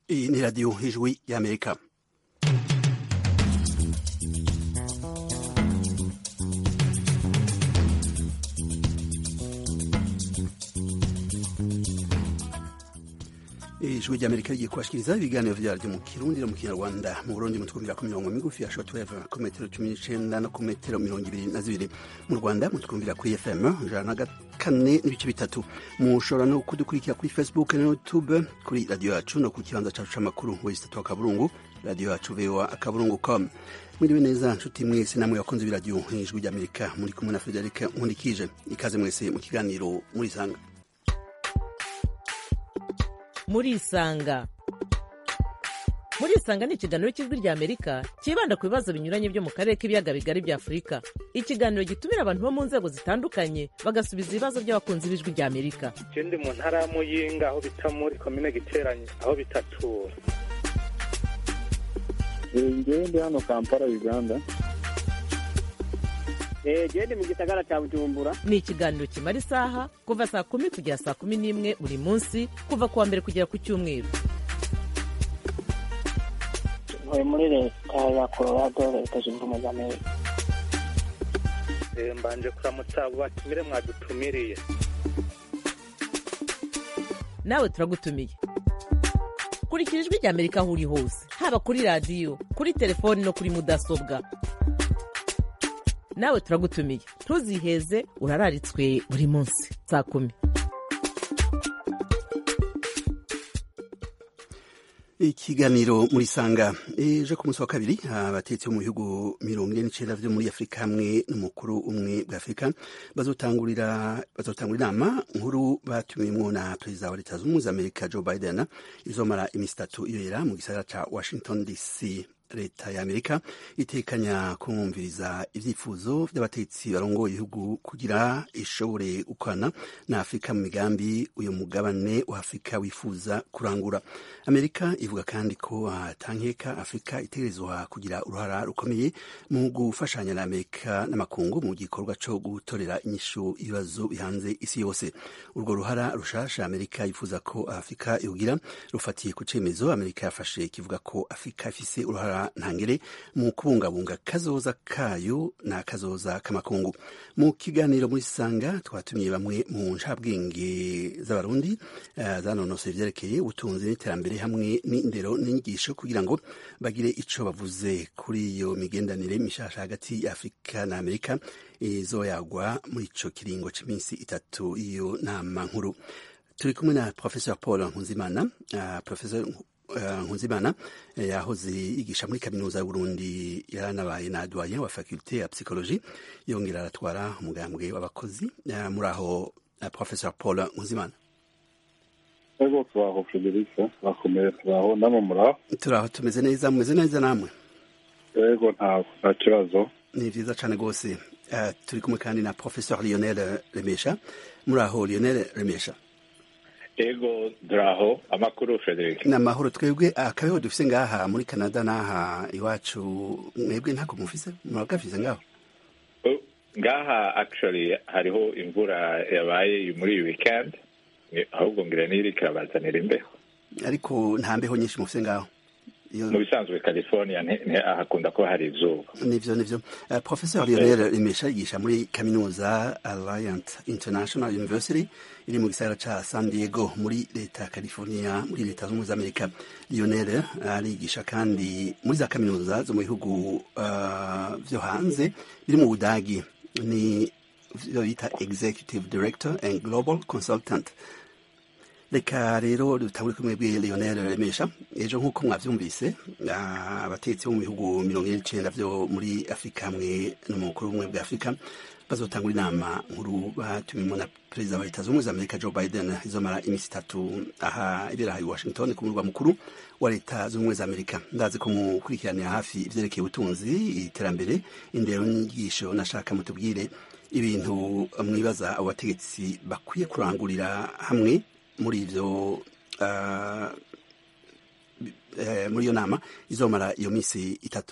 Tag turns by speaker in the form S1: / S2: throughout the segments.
S1: Iyi ni radiyo ijwi y'amerika ijwi ry'amerika rigiye kubashikiriza ibiganiro vyaryo mu kirundi no mu kinyarwanda mu burundi mutwumvira ku mirongo migufi ya shortwave ku metero cumi n'icenda no ku metero mirongo ibiri na zibiri mu rwanda mutwumvira kuri fm ijana na kane n'ibice bitatu mushobora no kudukurikira kuri facebook na youtube kuri radiyo yacu no ku kibanza cacu c'amakuru wesitatu wa kaburungu radiyo yacu voa akaburungu com mwiriwe neza nshuti mwese namwe bakunze b'iradiyo ijwi ry'amerika muri kumwe na frederic nkundikije ikaze mwese mu kiganiro murisanga
S2: murisanga murisanga ni ikiganiro cy'ijwi rya amerika cyibanda ku bibazo binyuranye byo mu karere k'ibiyaga bigari bya afurika ikiganiro gitumira abantu bo mu nzego zitandukanye bagasubiza ibibazo by'abakunzi b'ijwi rya amerika
S3: je ndi mu ntara ya muyinga aho bita muri komine giteranye aho bitatura
S4: ngewe ndi hano kampala uganda
S5: gende mu gisagara cya bujumbura
S2: ni ikiganiro kimara isaha kuva saa kumi kugera saa kumi n'imwe buri munsi kuva ku wa mbere kugera ku cyumweru
S5: ntuye muri leta ya colorado leta zunze ubumwe za amerika
S3: Eh, mbanje kuramutsa abo batumire mwadutumiriye
S2: nawe turagutumiye kurikira ijwi rya amerika aho uri hose haba kuri radiyo kuri telefoni no kuri mudasobwa nawe turagutumiye ntuziheze urararitswe buri munsi saa kumi
S1: ikiganiro muri sanga ejo ku munsi wa kabiri abatetsi bo mu bihugu mirongo ine n'icenda vyo muri afurika hamwe n'umukuru umwe bwa afurika bazotangurira bazotangura inama nkuru batumiwemwo na perezida wa leta zunze ubumwe za amerika joe biden izomara imisi itatu ibera mu gisagara ca washington dc leta ya amerika itekanya kumviriza ivyifuzo vy'abatetsi barongoye ibihugu kugira ishobore gukorana na afurika mu migambi uyu mugabane wa afurika wifuza kurangura amerika ivuga kandi ko atankeka afurika itegerezwa kugira uruhara rukomeye mu gufashanya na amerika n'amakungu mu gikorwa co gutorera inyishu ibibazo bihanze isi yose urwo ruhara rushasha amerika yifuza ko afurika yogira rufatiye ku cemezo amerika yafashe kivuga ko afurika ifise uruhara ntangere mu kubungabunga kazoza kayo na kazoza k'amakungu mu kiganiro muri sanga twatumiye bamwe mu ncabwenge z'abarundi uh, zanonosoye ivyerekeye ubutunzi n'iterambere hamwe n'indero n'inyigisho kugira ngo bagire ico bavuze kuri iyo migendanire mishasha hagati ya afurika na amerika izoyagwa muri ico kiringo c'iminsi itatu iyo nama nkuru turi kumwe na professor paul nkunzimana uh, professor nkunzimana yahoze yigisha muri kaminuza y'uburundi yaranabaye na doyen wa faculte ya psychologie yongera aratwara umugambwe w'abakozi muri aho professor paul nkunzimana
S4: ego turaho frederica turakomeye turaho namwe muraho
S1: turaho tumeze neza mumeze neza namwe
S4: ego nta nta kibazo
S1: ni vyiza cane rwose uh, turi kumwe kandi na professor lionel remesha muri aho lionel remesha
S6: ego duraho amakuru frederic
S1: ni amahoro twebwe akabeho dufise ngaha muri canada n'aha iwacu mwebwe ntako mufise muragafise ngaho
S6: ngaha actually hariho imvura yabaye muri iyi weekend ahubwo ngira n'iri kirabazanira imbeho
S1: ariko nta mbeho nyinshi mufise ngaho
S6: mu bisanzwe california hakunda kuba hari izuba
S1: nivyo nivyo uh, professor lionel rimesha yigisha muri kaminuza alliant international university iri mu gisagara ca san diego muri leta ya california muri leta z'ubumwe z'amerika lionel arigisha kandi muri za kaminuza zo mu bihugu uh, vyo hanze biri mu budagi ni vyo bita executive director and global consultant reka rero dutangure kumwe bwe Lionel Remesha ejo nk'uko mwavyumvise abatetsi bo mu bihugu mirongo ine n'icenda vyo muri Afurika hamwe n'umukuru w'ubumwe bwa Afurika bazotangura inama nkuru batumimo na perezida wa leta z'ubumwe za Amerika Joe Biden izomara imisi itatu aha ibera aha i Washington ku murwa mukuru wa leta z'ubumwe za Amerika ndazi ko mukurikiranira hafi ivyerekeye ubutunzi iterambere indero n'inyigisho nashaka mutubwire ibintu mwibaza abo bategetsi bakwiye kurangurira hamwe muri ivyo uh, muri iyo nama izomara iyo minsi itatu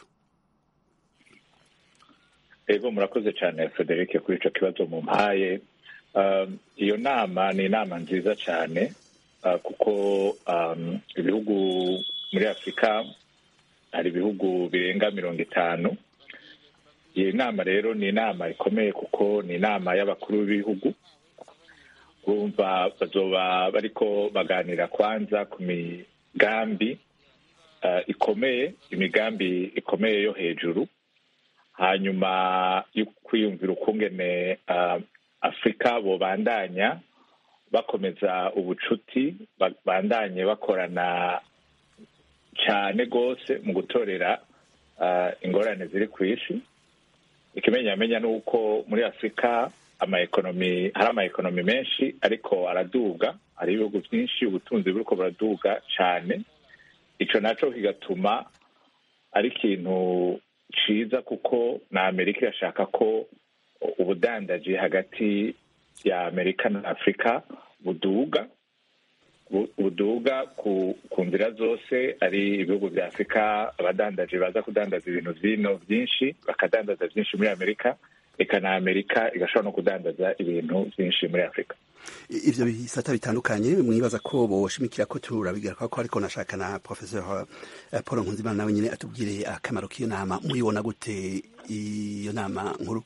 S6: ego murakoze cyane frederic kuri ico kibazo mumpaye iyo nama ni inama nziza cyane ah, kuko um, ibihugu muri afurika hari ibihugu birenga mirongo itanu iyi nama rero ni inama ikomeye kuko ni inama y'abakuru b'ibihugu bumva bazoba bariko baganira kwanza ku migambi ah, ikomeye imigambi ikomeye yo hejuru hanyuma yo kwiyumvira ukungene ah, afurika bobandanya bakomeza ubucuti ba- bandanye bakorana cyane rwose mu gutorera ah, ingorane ziri ku isi ikimenyamenya ni uko muri afurika amaekonomi hari amaekonomi menshi ariko araduga hari ibihugu byinshi ubutunzi buriko buraduga cyane ico naco kigatuma ari ikintu ciza kuko na amerika irashaka ko ubudandaji hagati ya amerika na afurika buduga bu- buduga ku ku nzira zose ari ibihugu bya afurika abadandaji baza kudandaza ibintu vino byinshi bakadandaza byinshi muri amerika eka na amerika igashobora no kudandaza ibintu byinshi muri afurika
S1: I- ivyo bisata bitandukanye mwibaza ko boshimikira ko turabigaruka ko ariko nashaka na professeur eh, paul nkunzimana nawe nyine atubwire akamaro k'iyo nama muyibona gute iyo nama nkuru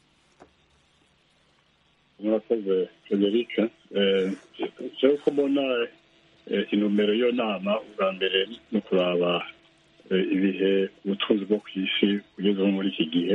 S4: murakoze frederic jewe ko mbona eh, intumbero y'iyo nama ubwa mbere ni ukuraba eh, ibihe ubutunzi bwo ku isi bugezeho muri iki gihe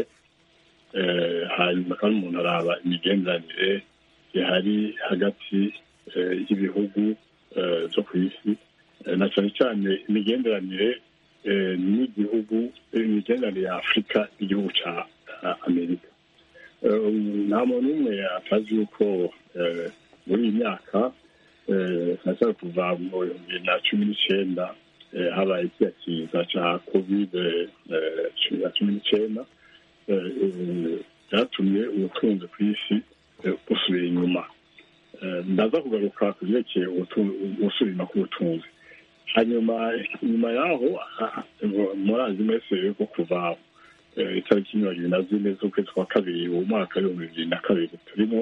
S4: Eh, hanyuma kandi umuntu araba imigenderanire ihari hagati eh, y'ibihugu eh, byo ku isi Eh, na cyane cyane imigenderanire eh, n'igihugu eh, imigenderanire ya afurika n'igihugu cya ah, amerika Eh, nta muntu umwe atazi yuko eh, muri iyi myaka eh, cyane kuva mu bihumbi bibiri na cumi n'icyenda eh, habaye kiriya kiza cya kovide eh, cumi na cumi n'icyenda eh, eh, byatumye ubutunzi ku isi eh, busubira inyuma Eh, ndaza kugaruka ku byerekeye ubutu- gusubira inyuma k'ubutunzi hanyuma nyuma yaho ah, murazi mwese yuko kuva eh, itariki mirongo ibiri na zine z'ukwezi kwa kabiri mu mwaka w'ibihumbi bibiri na kabiri turimo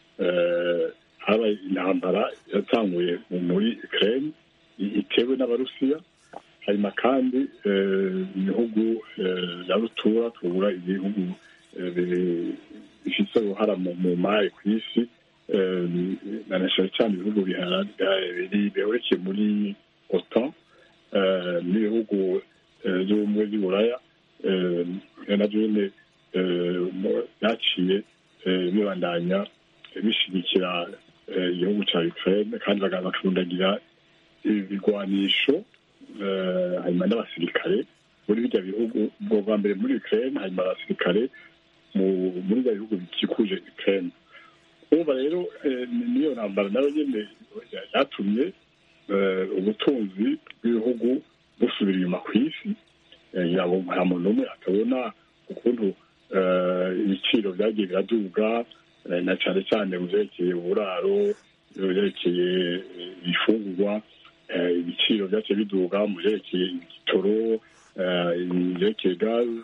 S4: eh, habaye intambara yatanguye mu- muri ukraine i- itewe n'abarusiya hanyuma kandi eh, ibihugu eh, bya rutura tubura ibihugu eh, bi- bifite uruhara mu mu mari ku isi eh, na cyane cyane ibihugu bihara- biri- bihurikiye muri otan eh, n'ibihugu eh, by'ubumwe bw'uburaya eh, nabyo nyine eh, mu- byaciye eh, bibandanya bishyigikira eh, igihugu cya ukraine kandi baga- bakarundagira ibigwanisho eh, hanyuma n'abasirikare muri bijya bihugu ubwo bwa mbere muri ukraine hanyuma abasirikare mu- muri bya bihugu bikikuje ukraine urumva rero eh, ni- niyo ntambara nayo nyine yatumye eh, ubutunzi bw'ibihugu busubira inyuma ku isi Eh, yabo nta muntu n'umwe atabona ukuntu eh, ibiciro byagiye biraduga eh, na cyane cyane mu byerekeye uburaro mu byerekeye eh, ibifungurwa eh, ibiciro byaciye biduga mu byerekeye igitoro eh, mu byerekeye gaze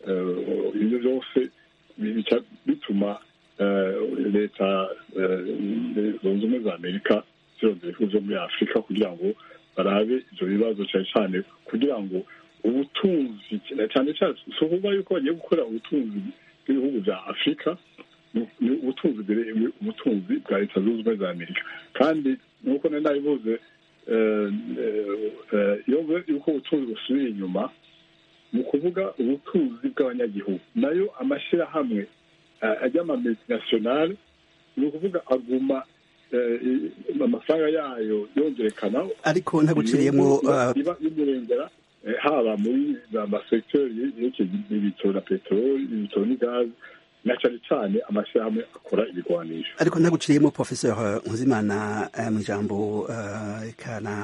S4: eh, ibyo byose bica bituma eh, leta eh, zunze ubumwe za amerika zirondera ibihugu byo muri afurika kugira ngo barabe ibyo bibazo cyane cyane kugira ngo ubutunzi cyane cyane si ukuvuga yuko bagiye gukora ubutunzi bw'ibihugu bya afurika ni- ni ubutunzi bwere- ubutunzi bwa leta zunze ubumwe za amerika kandi nk'uko nari nabivuze eh, eh, iyo mvuze yuko ubutunzi busubira inyuma ni ukuvuga ubutunzi bw'abanyagihugu nayo amashyirahamwe eh, ajya ama multinationale ni ukuvuga aguma eh, i- amafaranga yayo yongerekana
S1: ariko ntaguciriyemo
S4: iba-
S1: uh,
S4: iba imurengera eh, haba muri za masekiteri yerekeye ibitoro na peteroli ibitoro n'igazi na cyane cyane amashyirahamwe akora ibigwanisho
S1: ariko ntaguciriyemo professeur nkuzimana eh, mu ijambo eh, eka na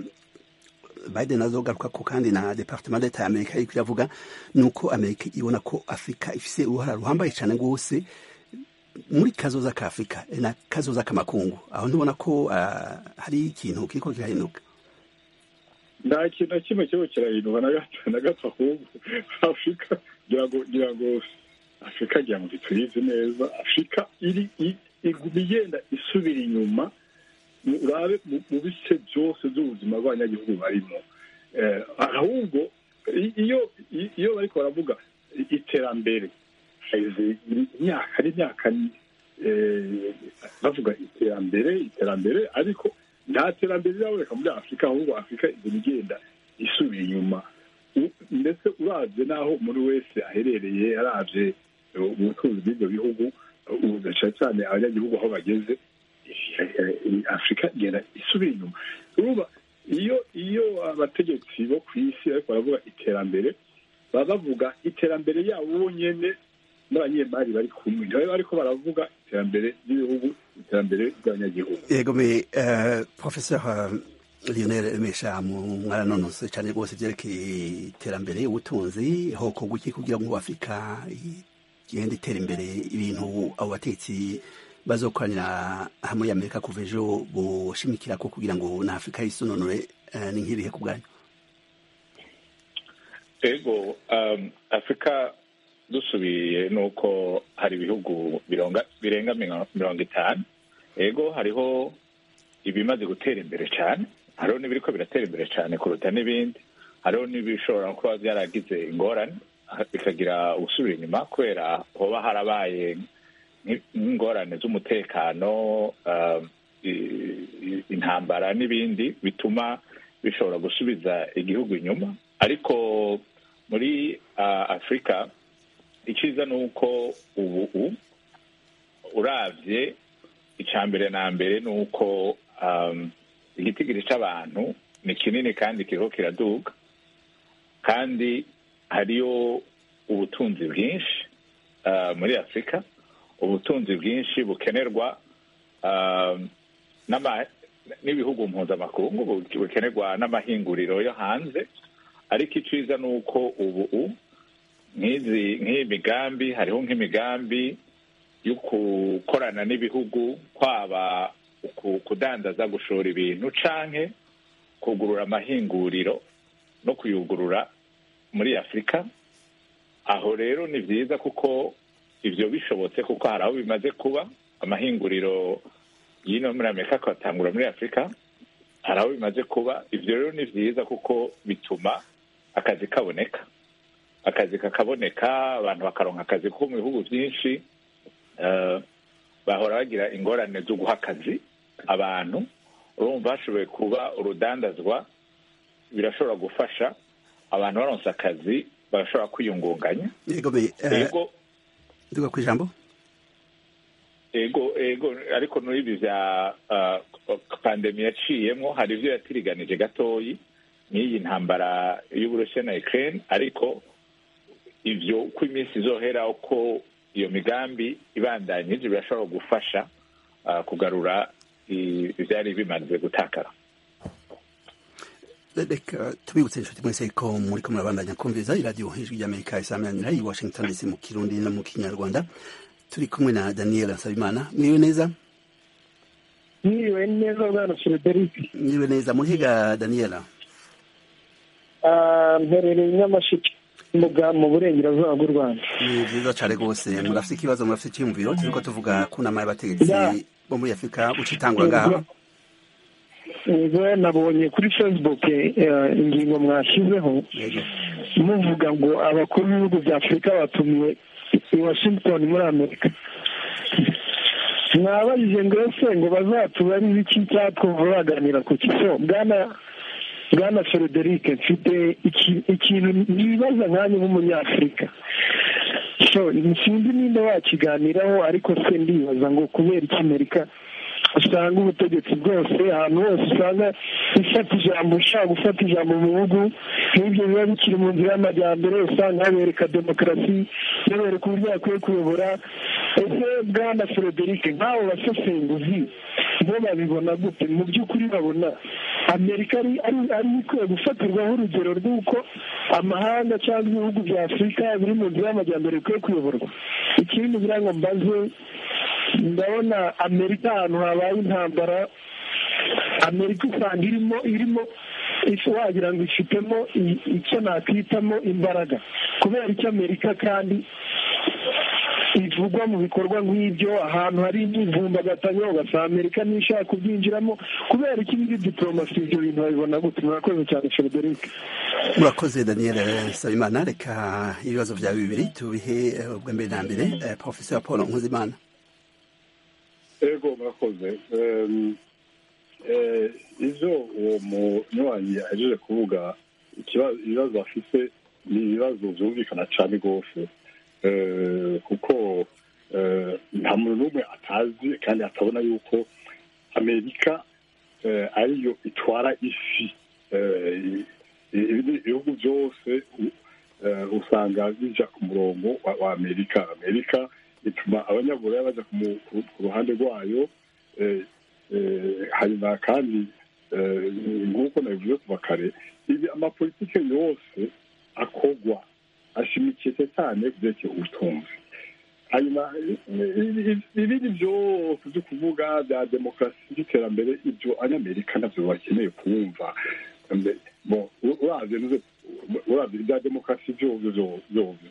S1: biden azogaruka ko kandi na departement d'etat ya amerika iriko iravuga ni uko amerika ibona ko afurika ifise uruhara ruhambaye cyane rwose muri kazoza ka afurika eh, na kazoza k'amakungu aho ntubona ko ah, hari ikintu kiriko kirahinduka
S4: nta kintu na kimwe kiba kirahinduka na gato na gato ahubwo afurika ngira ngo ngira ngo afurika ngira ngo ntituyizi neza afurika iri i- iguma igenda isubira inyuma urabe mu bice byose by'ubuzima bw'abanyagihugu barimo ahubwo iyo iyo bariko baravuga iterambere imyaka ari imyaka bavuga iterambere iterambere ariko nta terambere riraboneka muri afurika ahubwo afurika igenda igenda isubira inyuma ndetse urabye n'aho umuntu wese aherereye arabye ubutunzi bw'ibyo bihugu cyane cyane abanyagihugu aho bageze afurika igenda isubira inyuma urumva iyo iyo abategetsi bo ku isi ariko baravuga iterambere baba bavuga iterambere yabo bonyine n'abanyemari bari kumwe ntibabe bariko baravuga iterambere ry'ibihugu iterambere ry'abanyagihugu
S1: yego me professeur Lionel Mesha mwaranonose cyane rwose byerekeye iterambere ubutunzi hoko guki kugira ngo Afurika igende itera imbere ibintu abo batetsi bazokoranira hamwe ya Amerika kuva ejo boshimikira ko kugira ngo na Afurika yisunonore ni nk'ibihe ku bwanyu
S6: ego afurika dusubiye nuko hari ibihugu birenga mirongo itanu ego hariho ibimaze gutera imbere cyane hariho n'ibiriko biratera imbere cyane kuruta n'ibindi hariho n'ibishobora kuba byaragize ingorane bikagira ubusubira inyuma kubera hoba harabaye nk'ingorane z'umutekano intambara n'ibindi bituma bishobora gusubiza igihugu inyuma ariko muri afurika icyiza ni uko ubu urabye icya mbere na mbere ni uko igitigiri cy'abantu ni kinini kandi kiriho kiraduga kandi hariyo ubutunzi bwinshi muri afurika ubutunzi bwinshi bukenerwa n'ibihugu mpuzamakungu bukenerwa n'amahinguriro yo hanze ariko icyiza ni uko ubu nk'iyi migambi hariho nk'imigambi yo gukorana n'ibihugu kwaba kudandaza gushora ibintu canke kugurura amahinguriro no kuyugurura muri afurika aho rero ni byiza kuko ibyo bishobotse kuko hari aho bimaze kuba amahinguriro y'ino muri amerika akatangura muri afurika hari aho bimaze kuba ibyo rero ni byiza kuko bituma akazi kaboneka akazi kakaboneka abantu bakaronka akazi kuko mu bihugu byinshi bahora bagira ingorane zo guha akazi abantu urumva hashoboye kuba urudandazwa birashobora gufasha abantu baronse akazi barashobora kwiyungunganya
S1: ego duga ku ijambo
S6: ego ego ariko muri ibi bya pandemi yaciyemo hari ibyo yatiriganije gatoyi n'iyi ntambara y'uburusiya na ukraine ariko ibyo uko iminsi izohera uko iyo migambi ibandanyije birashobora gufasha kugarura ibyari bimaze gutakara
S1: reka tubibutse inshuti mwese ko muri ko murabandanya kumviza iradiyo ijwi ry'amerika isamanira i washington dc mu kirundi no mu kinyarwanda turi kumwe na daniel nsabimana mwiriwe neza
S7: mwiriwe neza bwana frederic
S1: mwiriwe neza murihiga daniela
S7: mperereye nyamashiki mu burengerazuba bw'u rwanda
S1: ni byiza cyane rwose murafite ikibazo murafite icyiyumviro turi ko tuvuga ku nama y'abategetsi bo muri afurika uca itangwa ngaha
S7: ubwo nabonye kuri facebook ingingo mwashyizeho muvuga ngo abakuru b'ibihugu bya afurika batumiwe i washington muri amerika mwabajije ngo ese ngo bazatubarize iki cyatwumva baganira ku kiso bwana bwana frederic mfite ikintu nibaza nkanjye nk'umunyafurika so sinzi nimba wakiganiraho ariko se ndibaza ngo kubera iki amerika usanga ubutegetsi bwose ahantu hose usanga ifata ijambo ushaka gufata ijambo mu bihugu nk'ibyo biba bikiri mu nzira y'amajyambere usanga habereka demokarasi babereka uburyo bakwiye kuyobora ese bwana frederic nk'abo basesenguzi bo babibona gute mu by'ukuri babona amerika ari ikwiye gufatirwaho urugero rw'uko amahanga cyangwa ibihugu bya afurika biri mu nzira y'amajyambere bikwiye kuyoborwa ikindi ngira ngo mbaze ndabona amerika ahantu habaye intambara amerika usanga irimo irimo wagira ngo ifitemo icyo nakwitamo imbaraga kubera icyo amerika kandi ivugwa mu bikorwa nk'ibyo ahantu hari imyivumbagatanyo ugasanga amerika ntishaka kubyinjiramo kubera iki muri diporomasi ibyo bintu babibona gute murakoze cyane frederic
S1: murakoze daniel sabimana reka ibibazo byawe bibiri tubihe eh, ubwa mbere na mbere eh, professeur paul nkuzimana
S4: ego murakoze Em, eh, ivyo uwo munywanyi ahejeje kuvuga ikiba- ibibazo afise ni ibibazo vyumvikana cane rwose Eh, kuko eh, nta muntu n'umwe atazi kandi atabona yuko amerika eh, ariyo itwara isi Eh, i- ibindi bihugu byose u- eh, usanga bija ku murongo wa, wa amerika amerika ituma abanyaburaya baja ku mu- ku ku ruhande rwayo eh, eh, hanyuma kandi eh, nk'uko nabivuze kuva kare ibi amapolitike yose akogwa ashimikiye cyane ku byerekeye ubutunzi hanyuma i- i- i- ibindi byose byo kuvuga bya demokarasi by'iterambere ibyo abanyamerika nabyo bakeneye kumva Mbe- bo u- uravye nuze- uravye ibya demokarasi byovyo byovyo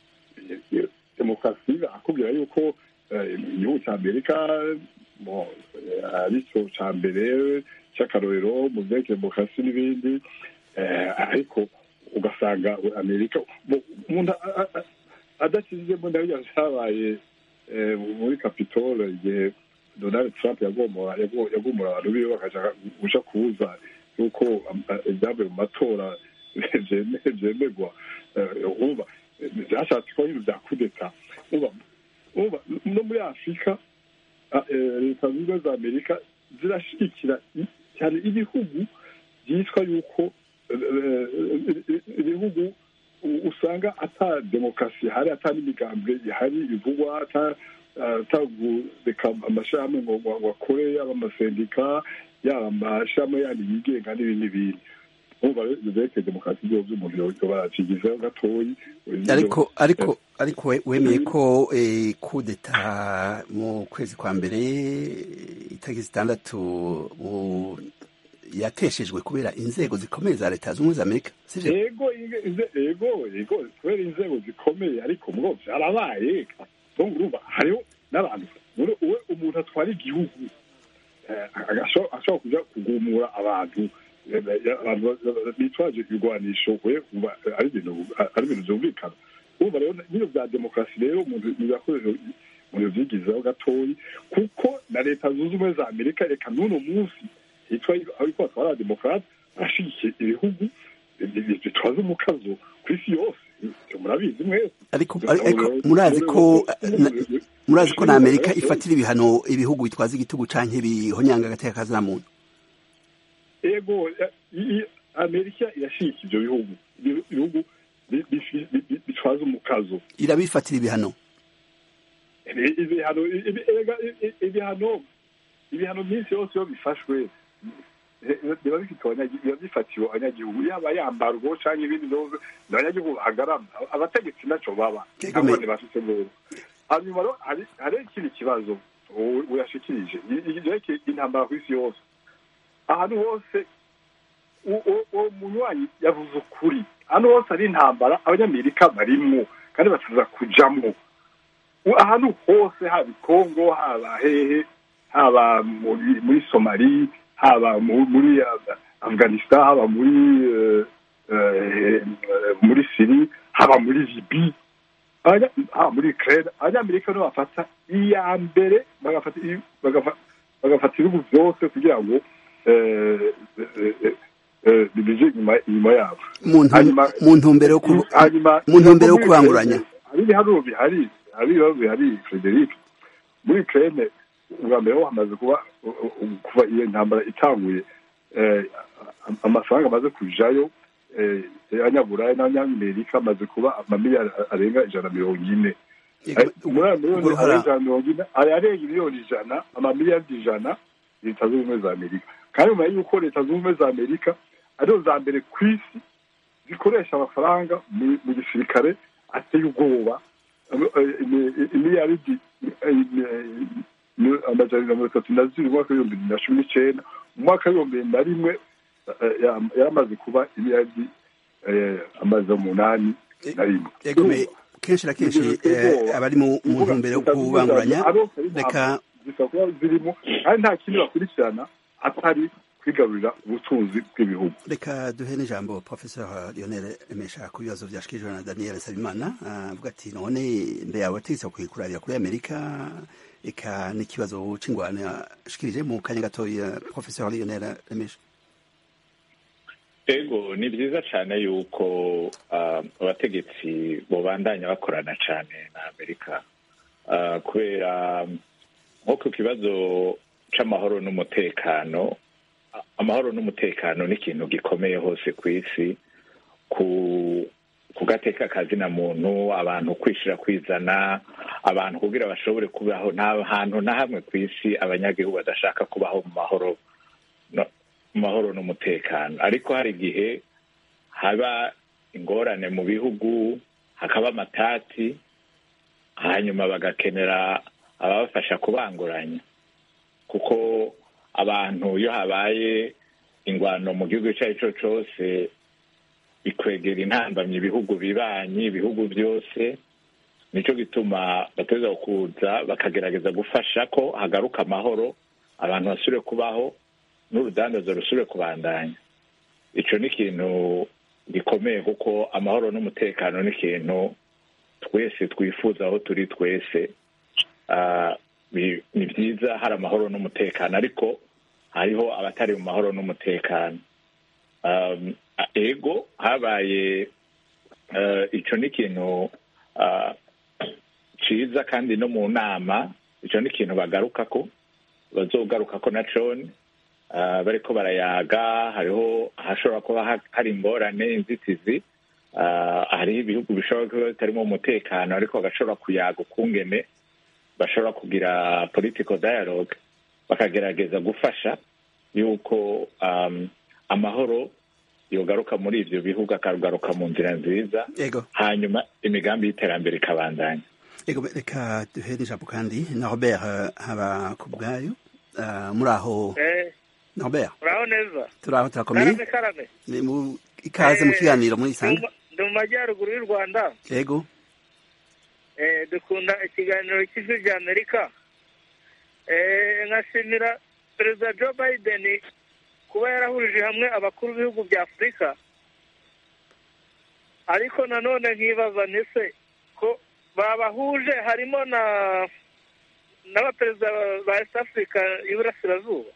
S4: demokarasi akubwira yuko eh, igihugu cya amerika bo, eh, aricyo cya mbere cy'akarorero mu vyerekeye demokarasi n'ibindi eh, ariko ugasanga amerika bo, umuntu a- a- a- adakizemo nabyo vyabaye eh, muri capitole igihe donald trump yagomora yago- yagomora abantu biwe bakaja guca kubuza yuko am- a- ibyavuye mu matora vyeme- vyemerwa Eh, umva byashatse kuba ibintu bya kudeta umva umva no muri afurika a- eh, leta zunze ubumwe za amerika zirashigikira i- cyane ibihugu byitwa yuko eh, eh, ibihugu u- usanga ata demokarasi ihari ata n'imigambwe ihari bivugwa ata atagureka amashirahamwe ngo ngo- ngo akore yaba amasendika yaba amashirahamwe yandi yigenga n'ibindi n'ibindi umva rero ibyo vyerekeye demokarasi byo vy'umuntu yoba baracigizeho gatoyi
S1: ariko ariko ariko we- wemeye ko eh, kudeta mu kwezi kwa mbere itariki zitandatu mu- yateshejwe kubera inzego zikomeye za leta zunze ubumwe za amerika sivyo
S4: ego inge- inze- ego ego kubera inzego zikomeye ariko mwo vyarabaye donc urumva hariho n'abantu muri uwe umuntu atwara igihugu eh, agasho- ashobora kuja kugumura abantu eh, eh, abantu bitwaje ibigwanisho we umva eh, ari ibintu ari ibintu vyumvikana urumva rero bino vya demokarasi rero umuntu yakoresha umuntu vyigizeho gatoyi kuko na leta zunze ubumwe za amerika reka n'uno munsi hitwa ariko batwara demokarate arashigikiye ibihugu bitwaza umukazo ku isi yose Ivyo murabizi mwese
S1: ariko ariko murazi ko na- murazi ko na amerika ifatira ibihano ibihugu bitwaza igitugu canke bihonyanga agateka kazina muntu
S4: ego i- i- amerika irashigika ivyo bihugu Ibi- ibihugu bi- bi- bi- bi- bitwaza umukazo
S1: irabifatira ibihano
S4: Ibi- ibihano ibi- erega i- i- ibihano ibihano byinshi yose iyo bifashwe eh, biba bifite abanyagi- biba bifatiwe abanyagihugu yaba yambarwa canke ibindi byose ni abanyagihugu bahagarama abategetsi naco baba
S1: Ego,
S4: nabo
S1: me-
S4: ntibafite rero hanyuma rero hari hari ikindi kibazo u- uyashikirije yerekeye intambara ku isi yose ahantu hose u- u- uwo munywanyi yavuze ukuri ahantu hose hari intambara abanyamerika barimwo kandi bataza kujamwo U- ahantu hose haba i kongo haba hehe haba muri muri somali haba mu- muri uh, afghanistan haba muri uh, uh, muri siri haba muri libi Abanya- haba muri ukraine abanyamerika nibo bafata iya mbere bagafata i- bagafa- bagafata ibihugu byose kugira ngo eh, eh, eh, eh, bije inyuma inyuma yabo
S1: mu ntu-
S4: Hanyuma-
S1: mu ntumbero yo ku-
S4: hanyuma
S1: mu ntumbero yo kubanguranya
S4: hari ibiharuro bihari hari ibibazo bihari frederic muri ukraine ubwa mbere ho hamaze kuba u- u- kuva iyo ntambara itanguye eh, am- amafaranga amaze kujayo eh, abanyaburaya n'abanyamerika amaze kuba amamiliyari arenga ijana na mirongo ine
S1: Ego,
S4: muri ayo miliyoni
S1: uruhara-
S4: arenga ijana na mirongo ine ari arenga miliyoni ijana amamiliyari ijana leta zunze ubumwe za amerika kandi nyuma y'uko leta zunze ubumwe za amerika arizo za mbere ku isi zikoresha amafaranga mu- mu gisirikare ateye ubwoba imiliyaridi amajana na mirongo itatu na zibiri mu mwaka w'ibihumbi bibiri na cumi n'icyenda mu mwaka w'ibihumbi bibiri na rimwe eh, ya- yaramaze kuba imiliyaridi eh, amaze umunani na rimwe
S1: Ego, me- kenshi na kenshi abari mu ntumbero yo kubanguranya reka
S4: zishobora kuba zirimo kandi nta kindi bakurikirana atari kwigarurira ubutunzi bw'ibihugu
S1: reka duhe n'ijambo professeur lionel remesha ku bibazo byashikirijwe na daniel sabimana avuga ati none mbe yawe ategetse kuyikurarira kuri amerika eka n'ikibazo c'ingwano yashikirije mu kanya gatoya professeur lionel remesha
S6: ego ni byiza cyane yuko abategetsi bobandanya bakorana cyane na amerika kubera nko ku kibazo c'amahoro n'umutekano amahoro n'umutekano ni ikintu gikomeye hose ku isi ku gateka kazina muntu abantu kwishyira kwizana abantu kugira bashobore kubaho nta hantu na hamwe ku isi abanyagihugu badashaka kubaho mu mahoro mu mahoro n'umutekano ariko hari igihe haba ingorane mu bihugu hakaba amatati hanyuma bagakenera ababafasha kubanguranya kuko abantu iyo habaye ingwano mu gihugu icyo ari cyo cyose bikwegera intambamyi ibihugu bibanyi ibihugu byose nicyo gituma bateza kuza bakagerageza gufasha ko hagaruka amahoro abantu basubire kubaho n'urudandazo rusubire kubandanya icyo ni ikintu gikomeye kuko amahoro n'umutekano ni ikintu twese twifuza aho turi twese ni byiza hari amahoro n'umutekano ariko hariho abatari mu mahoro n'umutekano ego habaye icyo ni ikintu cyiza kandi no mu nama icyo ni ikintu bagaruka ko bazogaruka ko na coni bariko barayaga hariho hashobora kuba hari ingorane inzitizi hariho ibihugu bishobora kuba bitarimo umutekano ariko bagashobora kuyaga ukungene bashobora kugira political dialogue bakagerageza gufasha yuko amahoro yogaruka muri ibyo bihugu akagaruka mu nzira nziza hanyuma imigambi y'iterambere ikabandanya
S1: ego reka duhere ijambo kandi na robert haba ku bwayo muri aho robert
S3: uraho neza
S1: turaho turakomeye
S3: karame karame
S1: ni mu ikaze mu kiganiro muri isanga
S3: ndi mu majyaruguru y'u rwanda
S1: ego
S3: dukunda ikiganiro cy'ijwi rya amerika nkashimira perezida joe biden kuba yarahurije hamwe abakuru b'ibihugu bya afurika ariko nanone nkibaza ntise ko babahuje harimo na n'abaperezida ba east africa y'iburasirazuba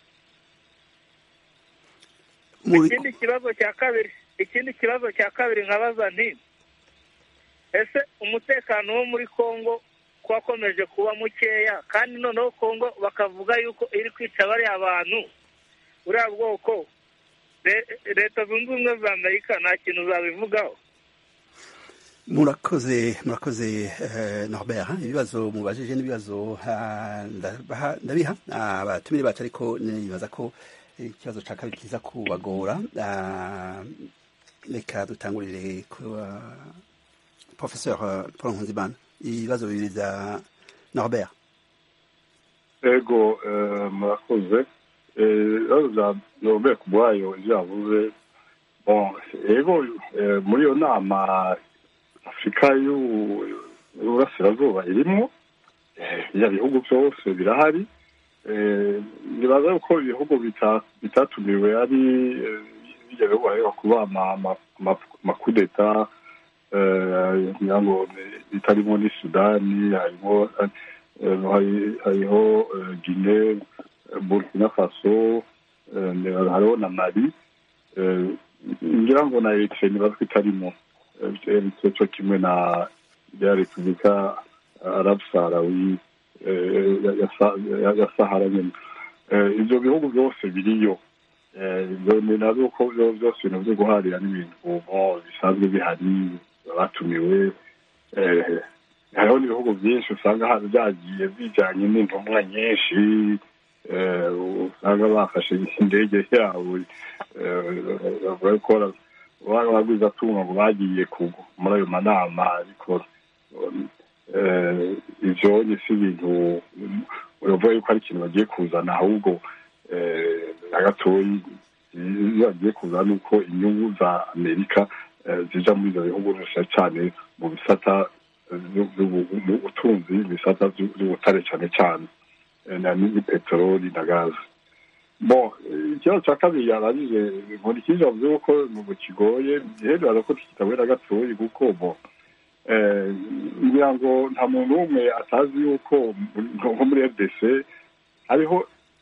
S3: ikindi kibazo cya kabiri ikindi kibazo cya kabiri nkabaza nti ese umutekano wo muri congo ko wakomeje kuba mukeya kandi noneho congo bakavuga yuko iri kwica bariya bantu buriya bwoko leta zunze ubumwe za amerika nta kintu zabivugaho
S1: murakoze murakoze norbert ibibazo mubajije n'ibibazo ndabiha abatumire bacu ariko nibaza ko ikibazo cya kabiri kiza kubagora reka dutangurire ku professeur paul nkunzimana ibibazo bibiri bya norbert
S4: ego murakoze ibibazo bya norbert ku bwayo ibyo yavuze ego muri iyo nama afurika y'uburasirazuba irimo ibyo bihugu byose birahari nibaza yuko ibihugu bitatumiwe ari bijya bihugu hareba kuba amakudeta kugira ngo bitarimo ni sudani harimo hariho gine burkina faso hariho na mali ngira ngo na eritrea nibaza ko itarimo eritrea cyo kimwe na ya repubulika arabu saharawi ya sahara nyine ibyo bihugu byose biriyo ni nabyo ko byose ibintu byo guharira n'ibintu bisanzwe bihari batumiwe hariho n'ibihugu byinshi usanga byagiye bijyanye n'intumwa nyinshi usanga bafashe indege yabo bavuga ko bagwiza atunga ngo bagiye muri ayo manama ariko ibyo ni si ibintu uravuga yuko ari ikintu bagiye kuzana ahubwo na gatoyi iyo bagiye kuzana ni uko inyungu za amerika zija muri ibyo bihugu cyane mu bisata ubutunzi ibisata by'ubutare cyane cyane ni peteroli na gaze bo ikibazo cya kabiri yarangije nkora ikindi bavuze ko mu kigoye giherera ko kitabera gatoya kuko bo ngira ngo nta muntu n'umwe atazi yuko nko muri rdc hariho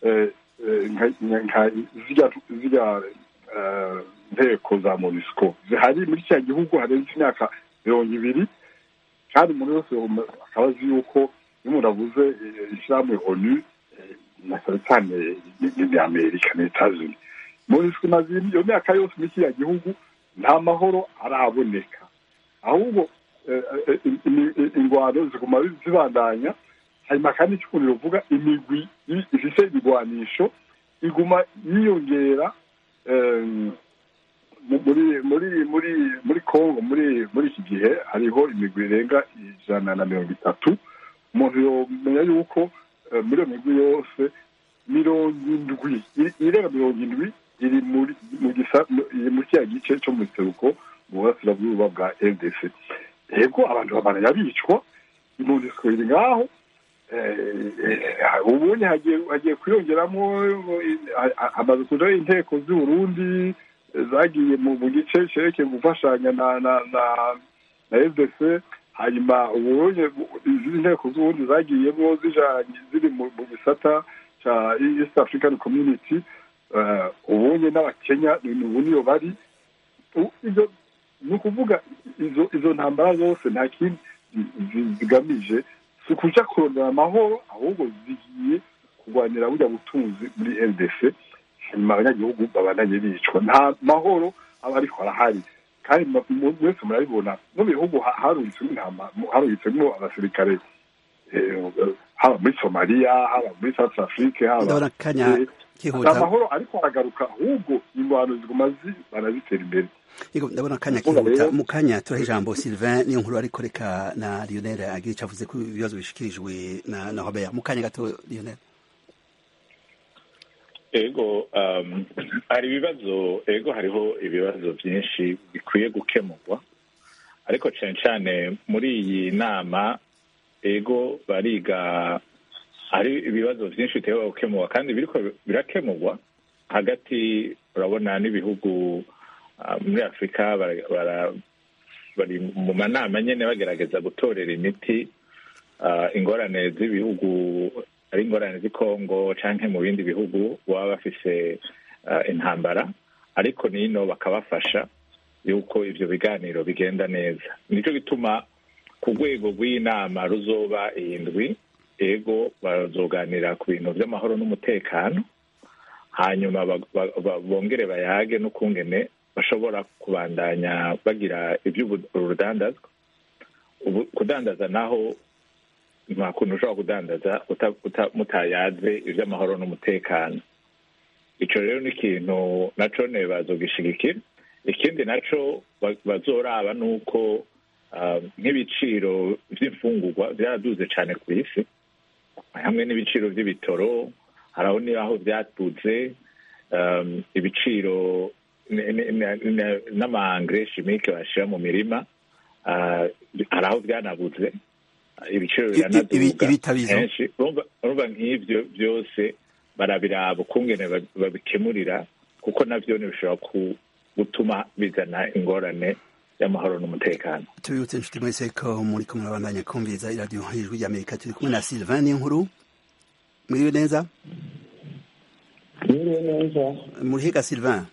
S4: zirya nteko za monisco zihari muri kiriya gihugu harenze imyaka mirongo ibiri kandi umuntu wese akaba azi yuko iyo umuntu avuze ishyirahamwe onu na cyane cyane ni amerika ni etazuni monisco imaze iyo myaka yose muri kiriya gihugu nta mahoro araboneka ahubwo ingwano ziguma zibandanya hanyuma kandi cy'ukuntu bivuga imigwi ifite ibigwanisho iguma yiyongera muri muri muri muri congo muri muri iki gihe hariho imigwi irenga ijana na mirongo itatu umuntu yomenya yuko muri iyo migwi yose mirongo indwi irenga mirongo indwi iri muri mu kiriya gice cyo mu buseruko mu burasirazuba bwa rdc yego abantu babananya bicwa impunzi iri ngaho ubundi hagiye kwiyongeramo amazu kujaho inteko z'uburundi zagiye mu gice cerekeye gufashanya na na na na fdc hanyuma uburundi izindi nteko z'uburundi zagiyemo zijanye ziri mu gisata ca east african community ubundi n'abakenya ubu niyo bari ni ukuvuga izo izo ntambara zose nta kindi zigamije si ukuja kurondera amahoro ahubwo zigiye kurwanira burya butunzi muri rdc hanyuma abanyagihugu babandanye bicwa nta mahoro aba ariko arahari kandi mwese murabibona no mu bihugu harungitsemo intama harungitsemo abasirikare haba muri somaliya haba muri south afrique haba amahoro ariko aragaruka ahubwo ingwano ziguma barazitera imbere
S1: yego ndabona akanya kihuta mu kanya turaha ijambo sylvain niyo nkuru ariko reka na lionel agira icyo avuze ko ibibazo bishikirijwe na na robert mu kanya gato lionel
S6: ego hari ibibazo ego hariho ibibazo byinshi bikwiye gukemurwa ariko cyane cyane muri iyi nama ego bariga hari ibibazo byinshi bitewe gukemurwa kandi biriko birakemurwa hagati urabona n'ibihugu muri afurika bari mu manama nyine bagerageza gutorera imiti ingorane z'ibihugu ari ingorane z'i kongo cyangwa mu bindi bihugu baba bafise intambara ariko nino bakabafasha yuko ibyo biganiro bigenda neza nicyo gituma ku rwego rw'inama ruzoba indwi ego bazoganira ku bintu by'amahoro n'umutekano hanyuma bongere bayage n'ukungene bashobora kubandanya bagira iby'urudandazwa kudandaza naho nta kuntu ushobora kudandaza mutayaze iby'amahoro n'umutekano icyo rero ni ikintu nacyo bazogishigikira ikindi nacyo bazoraba ni uko nk'ibiciro by'imfungurwa byaraduze cyane ku isi hamwe n'ibiciro by'ibitoro hari aho n'aho byatutse ibiciro n'amahangire shimike bashyira mu mirima hari aho byanabuze ibiciro biranaduga henshi urumva nk'ibyo byose barabiraba ukungene babikemurira kuko nabyo bishobora gutuma bizana ingorane y'amahoro n'umutekano
S1: tubibutse inshuti mwese ko muri kumwe abandanya kumviriza iradiyo ijwi ry'amerika turi kumwe na sylvain n'inkuru muriwe neza
S8: muriwe neza
S1: murihiga sylvain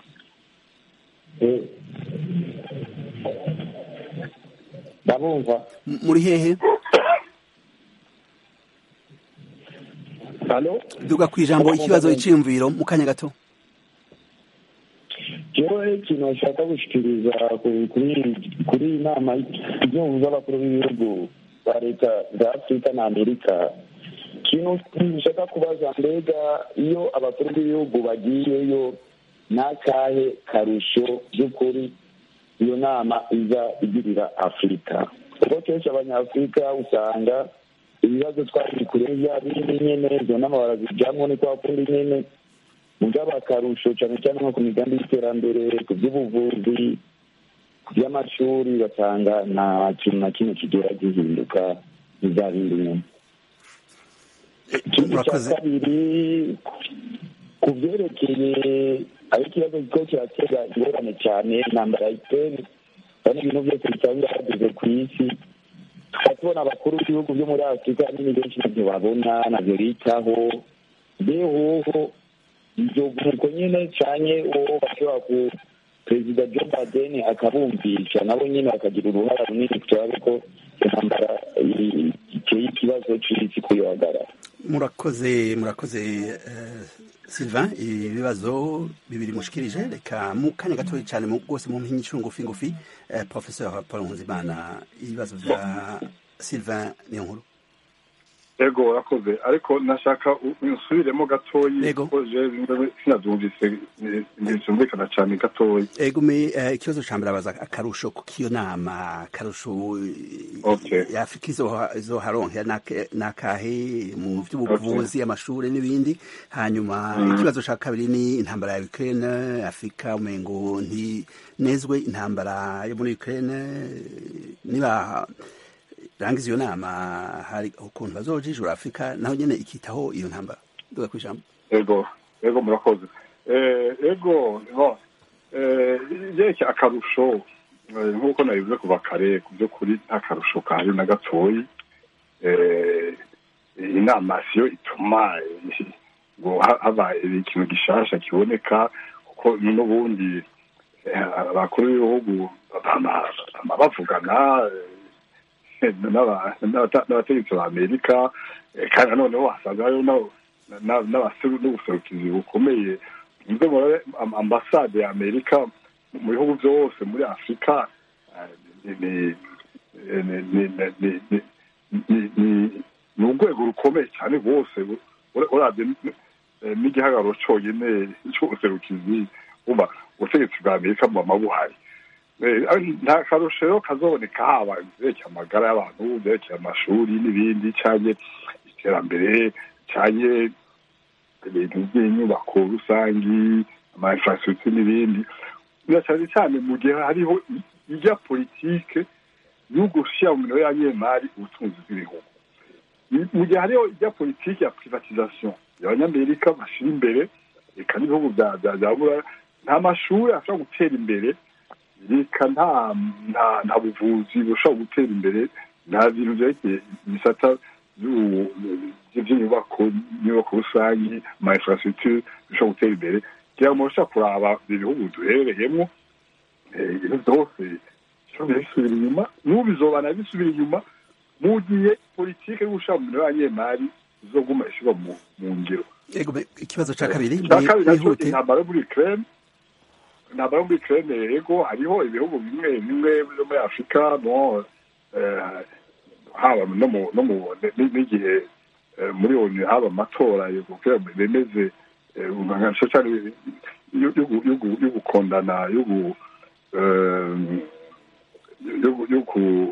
S8: ndabumva
S1: muri hehe
S8: halo
S1: duga ku ijambo ikibazo iciyumviro mu kanya gato
S8: jewe ikintu bashaka gushikiriza kuri iyi nama igihugu abakuru b'ibihugu ba leta za afurika na amerika ikintu bishaka kubaza mbega iyo abakuru b'ibihugu bagiyeyo n'akahe karusho by'ukuri iyo nama iza igirira afurika kuko kenshi abanyafurika usanga ibibazo twari kureba birimo nyene izo nama barazijamwo ni kwa kundi nyene mugabo akarusho cyane cyane nko ku migambi y'iterambere ku by'ubuvuzi ku by'amashuri ugasanga nta kintu na kimwe kigera gihinduka biza bindi nyuma ikindi cya
S1: Murakoze.
S8: kabiri ku byerekeye aho ikibazo kiko kiratera ingorane cyane intambara ya ukraine kandi ibintu byose bitaba birahageze ku isi tukaba tubona abakuru b'ibihugu byo muri afurika nyine benshi ntabyo babona ntabyo bitaho behoho ibyo nuko nyine cyane uwo bashobora ku perezida joe biden akabumvisha nabo nyine bakagira uruhara runini turabe ko intambara i- iteye ikibazo cy'isi kuyohagarara
S1: murakoze murakoze eh, Sylvain ibibazo bibiri mushikirije reka mu kanya gatoya cyane mu- rwose mu mpinyi ngufi ngufi eh, professeur Paul Nkuzimana ibibazo bya Sylvain niyo nkuru
S4: ego urakoze ariko nashaka u- unsubiremo gatoyi
S1: Yego.
S4: kuko je bimwe sinabyumvise ntibyumvikana cyane gatoyi
S1: egume eh, ikibazo ca mbere abaza akarusho kukiyo nama akarusho eh,
S4: Okay.
S1: ya Afrika izoha- izoharonkera nake- nakahe mu vy'ubuvuzi amashuri n'ibindi hanyuma ikibazo ca kabiri ni intambara ya Ukraine Afrika umengo nti nezwe intambara yo muri Ukraine niba rangiza iyo nama hari ukuntu bazojijura Afrika naho nyene ikitaho iyo ntambara nduga kwijambo
S4: ego ego murakoze Eh, ego no eh, yerekeye akarusho eh, nk'uko nabivuze kuva kare ku by'ukuri nta karusho kahari na gatoyi Eh, inama siyo ituma eh, ngo ha- haba ikintu gishasha kiboneka kuko n'ubundi eh, abakuru b'ibihugu bama- bama bavugana eh, n'aba- n'abata- n'abategetsi ba amerika eh, kandi noneho wasanga hariho n'abo- na- n'abaseru- n'ubuserukizi bukomeye muze murabe am- ambasade ya amerika mu bihugu byose muri afurika eh, ni- ni- ni- ni- ni- ni- ni- ni- ni- ni urwego rukomeye cyane rwose ura- urabye n- eh, n'igihagararo cyonyine cy'ubuserukizi uba ubutegetsi bwa amerika buba buhari Eh, nta karusho rero kazoboneka haba byerekeye amagara y'abantu byerekeye amashuri n'ibindi cyangwa iterambere cyangwa ibintu by'inyubako rusangi ama infrastructure n'ibindi na cyane cyane mu gihe hariho i- ijya politike yo gushyira mu minwe y'abanyemari ubutunzi bw'ibihugu I- mu gihe hariho ijya politike ya privatisation abanyamerika bashyira imbere reka n'ibihugu bya bya bya buraya nta mashuri ashobora gutera imbere reka nta nta nta buvuzi bushobora gutera imbere nta bintu byerekeye ibisata by'ubu- by'inyubako inyubako rusange ama infrastructure bishobora gutera imbere kugira ngo mubasha kuraba ibihugu duherereyemo eh, ibintu byose bishobora bisubira inyuma n'ubu bizobana bisubira inyuma mu gihe politike yo gushira mu minwe y'abanyemari izoguma ishyirwa mu mu ngiro
S1: egume ikibazo ca kabiri
S4: icya
S1: ni-
S4: kabiri nacyo
S1: nihute
S4: intambara yo muri ukraine intambara yo muri ukraine yego hariho ibihugu bimwe bimwe byo muri afurika no eh, haba no mu no mu n- n'igihe eh, muri onu haba amatora yo kugira ngo bemeze eh, nka cyane yo yo- yo- yo gukondana yo gu- eh, yo- yo ku-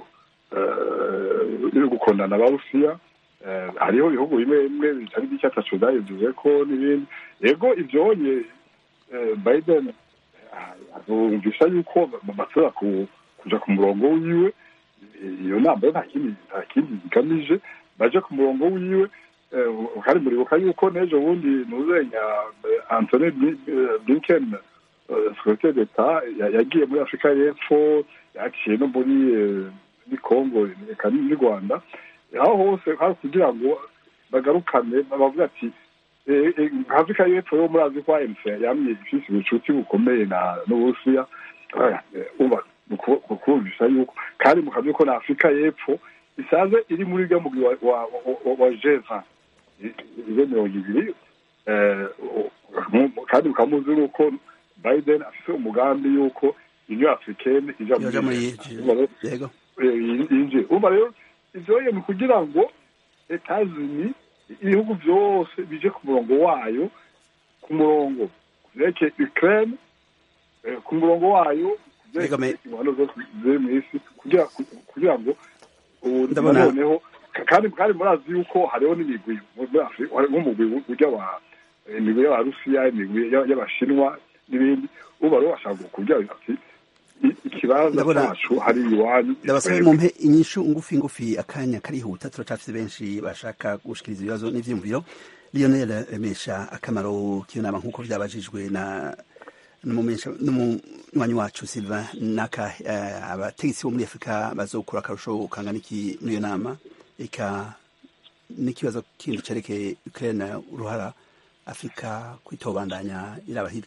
S4: eh, yo gukondana abarusiya Eh, hariho ibihugu bimwe bimwe bitari by'icyatatu byabivuze ko n'ibindi yego ibyonye eh, biden eh, azumvisha yuko bashobora ku- kuja ku murongo wiwe Eh, iyo nama yo nta kindi nta kindi igamije baje ku murongo wiwe eh, kandi muribuka yuko n'ejo bundi ntuzenya eh, antony Bli- eh, blinken eh, secrétaire d'etat ya- yagiye muri afurika y'epfo yaciye no muri eh, muri congo eka n'u rwanda aho hose hari kugira ngo bagarukane bavuga ati eh, eh, afurika y'epfo yo murazi ko anc yamye ifise ubucuti bukomeye na n'uburusiya Eh, eh, uba mukumvisha yuko kandi mukazi ko na afurika y'epfo isanzwe iri muri rya mugwi wa- wa- wa- wa jeva izo mirongo ibiri eh, mu- kandi mukaba muzi yuko biden afise umugambi yuko union africaine ija
S1: yoja muri
S4: muri
S1: yego
S4: yinjiye urumva rero ivyo ni kugira ngo etazini ibihugu byose bije ku murongo wayo ku murongo vyerekeye ukraine eh, ku murongo wayo
S1: Yego, me-
S4: ingwano zose ziri mw'isi kugira kugira ngo ubu
S1: Ndabona-
S4: noneho kandi kandi murazi yuko hariho n'imigwi muri afurika hari nk'umugwi ujya wa imigwi y'abarusiya imigwi y'abashinwa n'ibindi ubu rero bashaka kugira ati ikibanza
S1: Ndabona-
S4: cyacu hari iwanyu
S1: ndabasabe mumpe inyishu ngufi ngufi akanya karihuta turacafise benshi bashaka gushikiriza ibibazo n'ivyiyumviro lionel remesha akamaro k'iyo nama nk'uko vyabajijwe na n'umumesha- n'umunywanyi wacu silva naka eh, abategetsi bo muri afurika bazokura akarusho kangana iki muri iyo nama eka n'ikibazo kindi cerekeye ukraine uruhara afurika kwitobandanya iraba hirya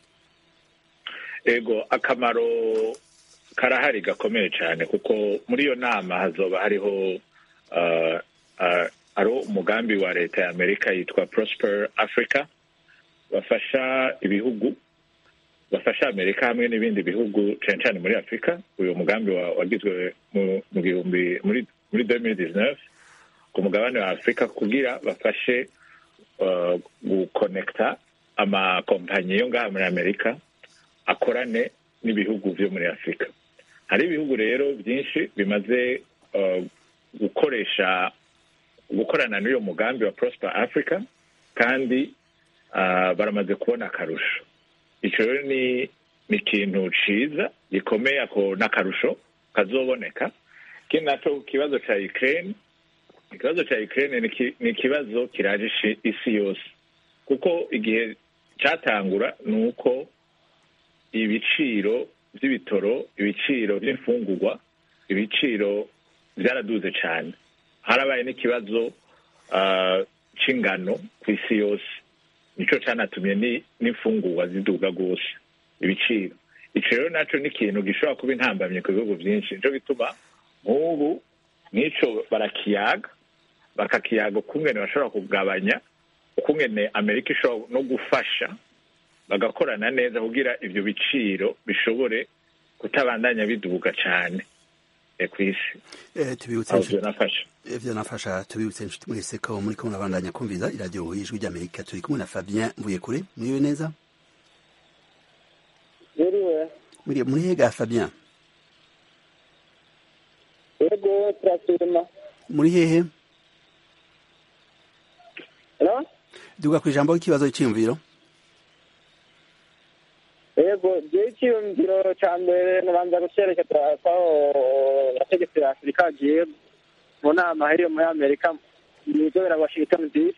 S6: ego akamaro karahari gakomeye cyane kuko muri iyo nama hazoba hariho uh, uh, ari umugambi wa leta ya amerika yitwa prosper africa bafasha ibihugu bafasha amerika hamwe n'ibindi bihugu cyane cyane muri afurika uyu mugambi wa- wagizwe mu mu gihumbi muri muri 2019 ku mugabane wa afurika kugira bafashe uh, gukonekta amakompanyi yo ngaha muri amerika akorane n'ibihugu byo muri afurika hari ibihugu rero byinshi bimaze uh, gukoresha gukorana n'uyo mugambi wa prosper africa kandi uh, baramaze kubona akarusho icyo rero ni ni ikintu ciza gikomeye ako n'akarusho kazoboneka ikindi naco ku kibazo ca ukraine ikibazo ca ukraine ni ki- ni ikibazo kiraje ishi- isi yose kuko igihe catangura ni uko ibiciro by'ibitoro ibiciro by'imfungurwa ibiciro byaraduze cyane harabaye n'ikibazo ah, c'ingano ku isi yose nico canatumye ni- n'imfungurwa ziduga rwose ibiciro ico rero naco ni ikintu gishobora kuba intambamye ku bihugu byinshi nico bituma nk'ubu n'ico barakiyaga bakakiyaga ukungene bashobora kugabanya ukungene amerika ishobora no gufasha bagakorana neza kugira ibyo biciro bishobore kutabandanya biduga cyane eh, ku isi
S1: Eh, tubibutse
S6: aho
S1: inshuti-
S6: nafasha
S1: ivyo nafasha tubibutse inshuti mwese ko muri ko murabandanya kumviza iradiyo y'ijwi ry'amerika turi kumwe na fabien mvuye kure muriwe neza
S5: biriwe
S1: muri muri hega fabien
S5: yego turashima
S1: muri hehe
S5: no
S1: duga ku ijambo ry'ikibazo cy'iyumviro
S5: yego jewe icyiyumviro cya mbere nabanza gucerekeza kwaho abategetsi ba afurika bagiye mu nama hariyo muri amerika mw'izobera washington dc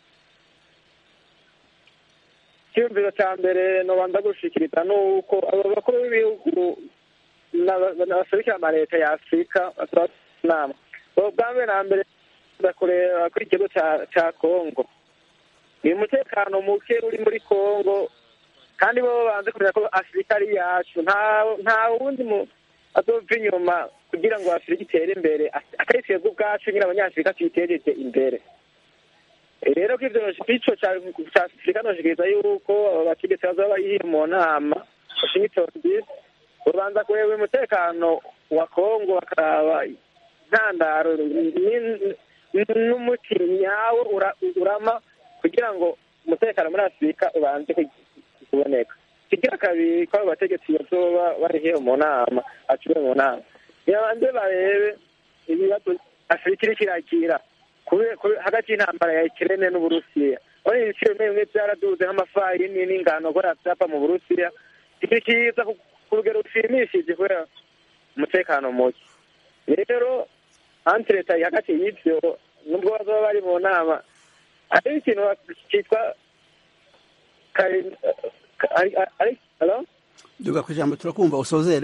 S5: icyiyumviro cya mbere nobanza gushikiriza ni uko abo bakuru b'ibihugu n'abaserukira amaleta ya afurika basaba inama ubwo bwa mbere na mbere baza kureba kuri ikigo ca- ca kongo ni umutekano muke uri muri kongo kandi bo banze kumenya ko afurika ari iyacu nta nta wundi mu azova inyuma kugira ngo afurika itere imbere atari twebwe ubwacu nyine abanyafurika tuyitejeje imbere rero ko ivyo ico ca ca afurika noshikiriza yuko abo bategetsi bazoba bari mu nama washington dc babanza kureba umutekano wa kongo bakaraba intandaro ni- n'umuti nyawo ura- urama kugira ngo umutekano muri afurika ubanze ku- kuboneka kigira kabiri ko abo bategetsi bazoba bari hehe mu nama aciwe mu nama nibabanze barebe ibibazo afurika iriko irakira kube- kube- hagati y'intambara ya ikirene n'uburusiya urabona ibiciro bimwe bimwe byaraduze nk'amafarini n'ingano kubera vyapa mu burusiya iki kiza ku ku rugero rushimishije kubera umutekano muke rero anti leta iri hagati y'ivyo nubwo bazoba bari mu nama hariho ikintu cyitwa kari- ari- ari- hello?
S1: duga ku ijambo turakumva usozere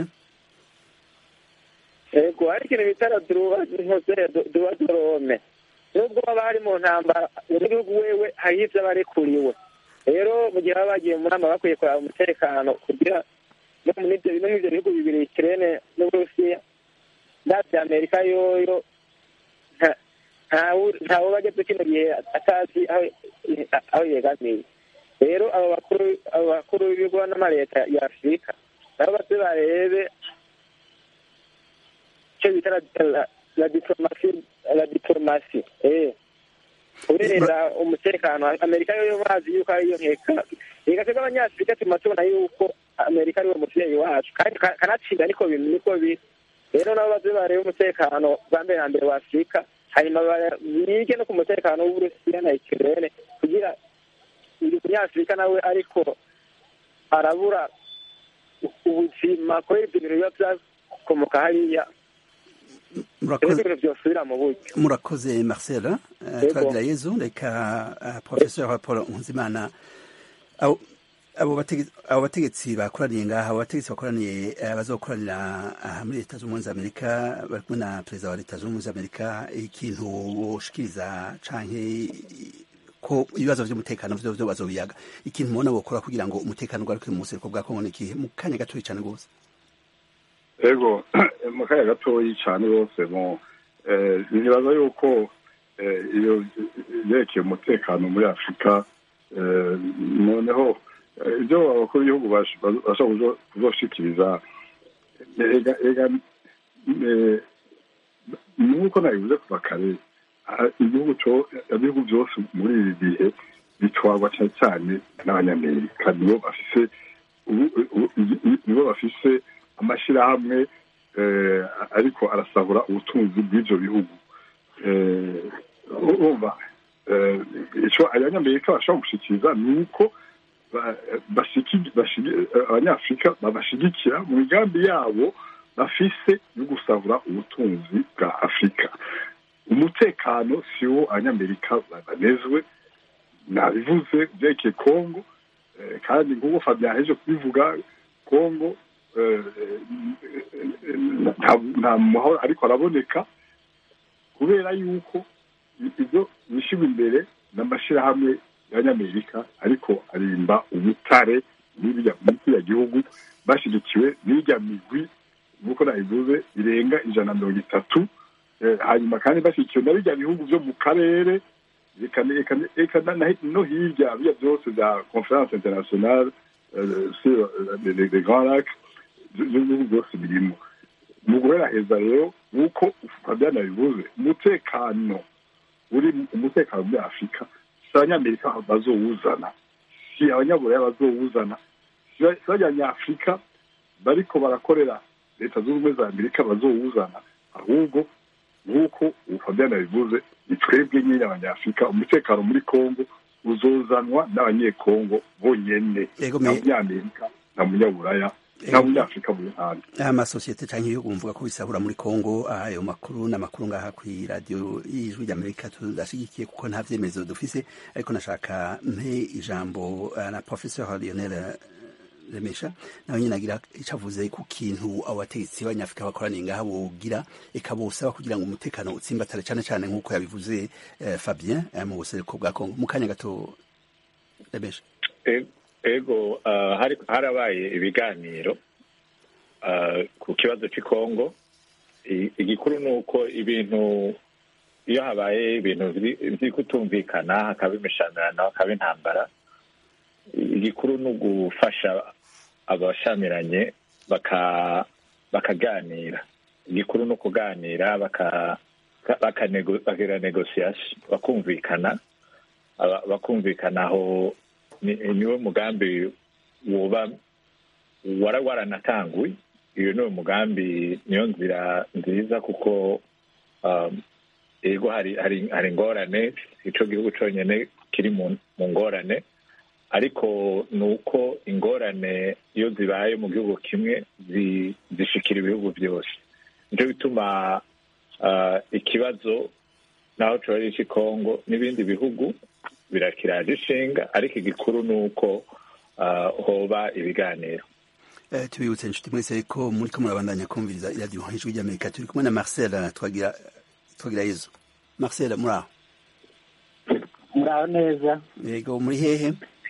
S5: yego hari ikintu bita duba dorome nubwo baba bari mu ntambara mu gihugu wewe hariho ivyo aba arekuriwe rero mu gihe baba bagiye mu nama bakwiye kuraba umutekano kugira no muri ivyo no muri ivyo bihugu bibiri ikirene n'uburusiya ndavya amerika yoyo nta- ntawu- ntawe bageze kino gihe atazi aho aho yegamiye rero abo bakuru abo bakuru b'ibigo n'amaleta ya afurika nabo baze barebe icyo bita la- la- la diplomasi la diplomasi eh kubera umutekano amerika yo bazi yuko ariyo nkeka reka twebwe abanyafurika tuma tubona yuko amerika ariwo muvyeyi wacu kandi ka- kanatsinda niko bintu niko biri rero nabo baze barebe umutekano bwa mbere na mbere wa afurika hanyuma bara- bige no ku mutekano w'uburusiya na ikirene kugira uyu munyafurika nawe ariko arabura ubuzi gushima kubera ibyo bintu biba byakomoka hariya
S1: murakoze
S5: ibintu byosubira mu buryo
S1: murakoze marcel eh,
S5: Yego.
S1: turagira yezu reka eh, professeur paul nkuzimana abo abo batege- abo bategetsi bakoraniye ngaha abo bategetsi bakoraniye eh, bazokoranira aha muri leta z'ubumwe za amerika bari kumwe na perezida wa leta z'ubumwe za amerika ikintu boshikiriza canke ko ibibazo vy'umutekano vyo vyo bazobiyaga ikintu mubona bokora kugira ngo umutekano ugaruke mu buseruko bwa kongo ni ikihe mu kanya gatoyi cane rwose
S4: ego mu kanya gatoyi cyane rwose mu eh, nibaza yuko eh, iyo yerekeye umutekano muri afurika eh, noneho eh, ibyo abakuru b'ibihugu bash- bashobora kuzo- kuzoshikiriza ega ega eh, nuko nabivuze kuva kare ah, igihugu cyo ibihugu byose muri ibi bihe bitwarwa cyane cyane n'abanyamerika nibo bafise ubu- ubu- nibo bafise amashyirahamwe eh, ariko arasahura ubutunzi bw'ibyo bihugu Eh, urumva eh, icyo abanyamerika bashobora gushikiriza ni uko ba- bashiki- bashigi- eh, abanyafurika babashigikira mu migambi yabo bafise yo gusahura ubutunzi bwa afurika umutekano si wo abanyamerika banezwe nabivuze byerekeye kongo eh, kandi nk'uko fabien yaheje kubivuga kongo eh, nta- nta mahoro ariko araboneka kubera yuko ibyo bishyirwa imbere n'amashyirahamwe y'abanyamerika ariko arimba ubutare n'ibya muri kiriya gihugu bashyigikiwe n'irya migwi nk'uko nabivuze irenga ijana na mirongo itatu Eh, hanyuma kandi bashyigikiwe na birya bihugu byo mu karere reka reka reka na- na- no hirya biriya byose bya conference internationale euh, sur euh, les, les grands lacs ibyo bihugu byose birimo mu guheraheza rero nk'uko fabien nabivuze umutekano uri umutekano muri afurika si abanyamerika bazowuzana si abanyaburaya bazowuzana si ba- si abanyafurika bariko barakorera leta zunze ubumwe za amerika bazowuzana ahubwo nk'uko ubu fabien nabivuze ni twebwe nyine abanyafurika umutekano muri kongo uzozanwa n'abanyekongo bonyene
S1: Yego,
S4: nta
S1: me-
S4: munyamerika nta munyaburaya nta munyafurika muri handi
S1: amasosiyete cyangwa ibihugu bivuga ko bisahura muri Kongo ayo makuru n'amakuru ngaha ku radio y'ijwi ry'Amerika tudashigikiye kuko nta vyemezo dufise ariko nashaka mpe ijambo uh, na professeur Lionel uh, Remesha nawe nyine agira ico avuze ku kintu abo bategetsi b'abanyafrika bakoraniye ngaha bogira eka bosaba kugira ngo umutekano utsimbatare cane cane nk'uko yabivuze uh, Fabien uh, mu buseruko bwa Kongo mu kanya gato Remesha
S6: E- ego ah, hari- harabaye ibiganiro ah, ku kibazo cy'i kongo I- igikuru ni uko ibintu iyo habaye ibintu biri biri kutumvikana hakaba imishamirano hakaba intambara igikuru ni ugufasha abashamiranye baka bakaganira igikuru ni ukuganira baka bakanego- bakagira negosiyasi bakumvikana aba- bakumvikana aho ni- niwo mugambi woba wara waranatanguye iyo ni umugambi niyo nzira nziza kuko um, ego hari hari hari ingorane ico gihugu conyene kiri mu mu ngorane ariko ni uko ingorane iyo zibaye mu gihugu kimwe zi- zishikira ibihugu byose nico bituma uh, ikibazo naho coba ari ic'i kongo n'ibindi bihugu birakiraje ishinga ariko igikuru ni uko uh, hoba ibiganiro
S1: Eh, tubibutse inshuti mwese ko muriko murabandanya kumviriza iradiyo ijwi ry'amerika turi kumwe na marcel eh, twagira twagira yezu marcel muri aho
S9: muraho neza
S1: yego muri hehe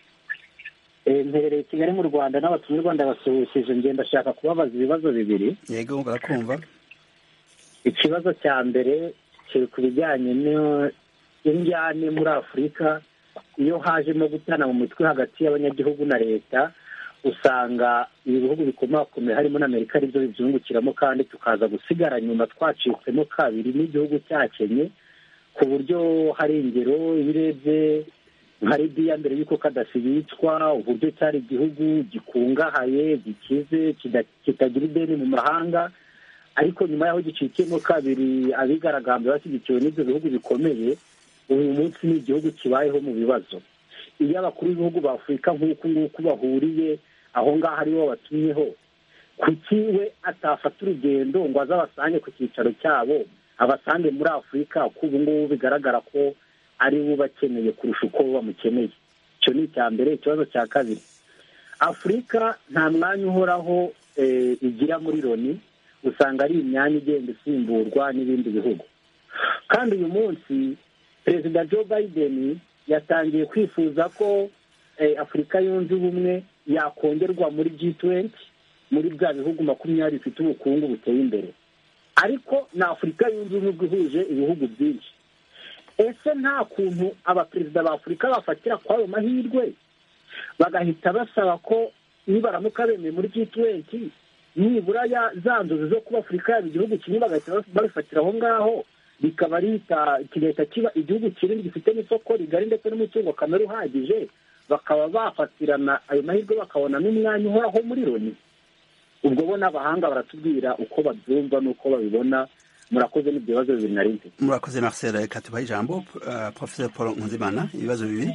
S9: Eh, mperereye i kigali mu rwanda n'abatumirwa ndabasuhukije ngenda ndashaka kubabaza ibibazo bibiri
S1: yego barakumva
S9: ikibazo cya mbere kiri ku bijyanye no- n'injyane muri afurika iyo hajemo gutana mu mitwe hagati y'abanyagihugu na leta usanga ibi bihugu bikomakomeye harimo n'amerika aribyo bibyungukiramo kandi tukaza gusigara nyuma twacitsemo kabiri n'igihugu cyakenye ku buryo hari ingero iyo urebye nka libiya mbere y'uko kadafi yicwa uburyo cyari igihugu gikungahaye gikize kida- kitagira ideni mu mahanga ariko nyuma y'aho gicikiyemo kabiri abigaragambye bashyigikiwe n'ibyo bihugu bikomeye uyu munsi ni igihugu kibayeho mu bibazo iyo abakuru b'ibihugu ba afurika nk'uku nguku bahuriye aho ngaho aribo batumyeho kuki we atafata urugendo ngo aze abasange ku cyicaro cyabo abasange muri afurika ko ubu ngubu bigaragara ko ari bo bakeneye kurusha uko bamukeneye icyo ni icya mbere ikibazo cya kabiri afurika nta mwanya uhoraho igira muri loni usanga ari imyanya igenda isimburwa n'ibindi bihugu kandi uyu munsi perezida joe biden yatangiye kwifuza ko afurika yunze ubumwe yakongerwa muri g tuwenti muri bya bihugu makumyabiri bifite ubukungu buteye imbere ariko ni afurika yunze ubumwe ihuje ibihugu byinshi ese nta kuntu abaperezida ba afurika bafatira kuri ayo mahirwe bagahita basaba ko nibaramuka bemeye muri g tuwenti nibura za nzozi zo kuba afurika yaba igihugu kimwe bagahita babifatira aho ngaho bikaba kigahita kiba igihugu kinini gifite n'isoko rigari ndetse n'umutungo kamere uhagije bakaba bafatirana ayo mahirwe bakabona n'umwanya uhoraho muri loni ubwo bo n'abahanga baratubwira uko babyumva n'uko babibona murakoze n'ibyo bibazo bibiri na rimwe
S1: murakoze marcel reka tubahe ijambo professor paul nkunzimana ibibazo bibiri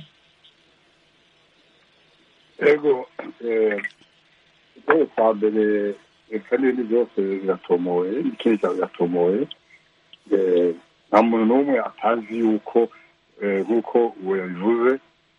S4: ego ikibazo cya mbere reka n'ibindi byose biratomoye n'ikindi cyane biratomoye nta muntu n'umwe atazi yuko nk'uko uwo yabivuze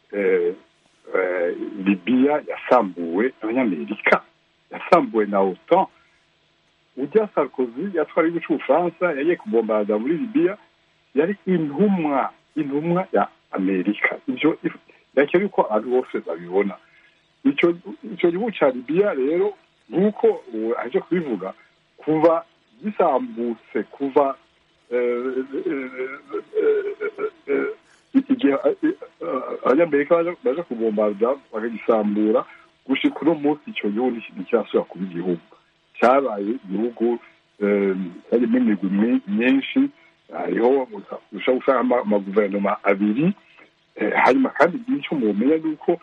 S4: libiya yasambuwe abanyamerika yasambuwe na otan ujya sarkozy yatwara igihugu cy'ubufaransa yagiye kubombarada muri libiya yari intumwa intumwa ya amerika ibyo yakera yuko abantu bose babibona icyo gihugu cya libiya rero nk'uko aje kubivuga kuva gisambutse kuva igihe abanyamerika baje kubombarda bakagisambura gushika uno munsi icyo gihugu nticyasubira kuba igihugu cyabaye igihugu cyarimo imigwi myinshi hariho ushobora gusanga amaguverinoma abiri hanyuma kandi icyo mumenya ni uko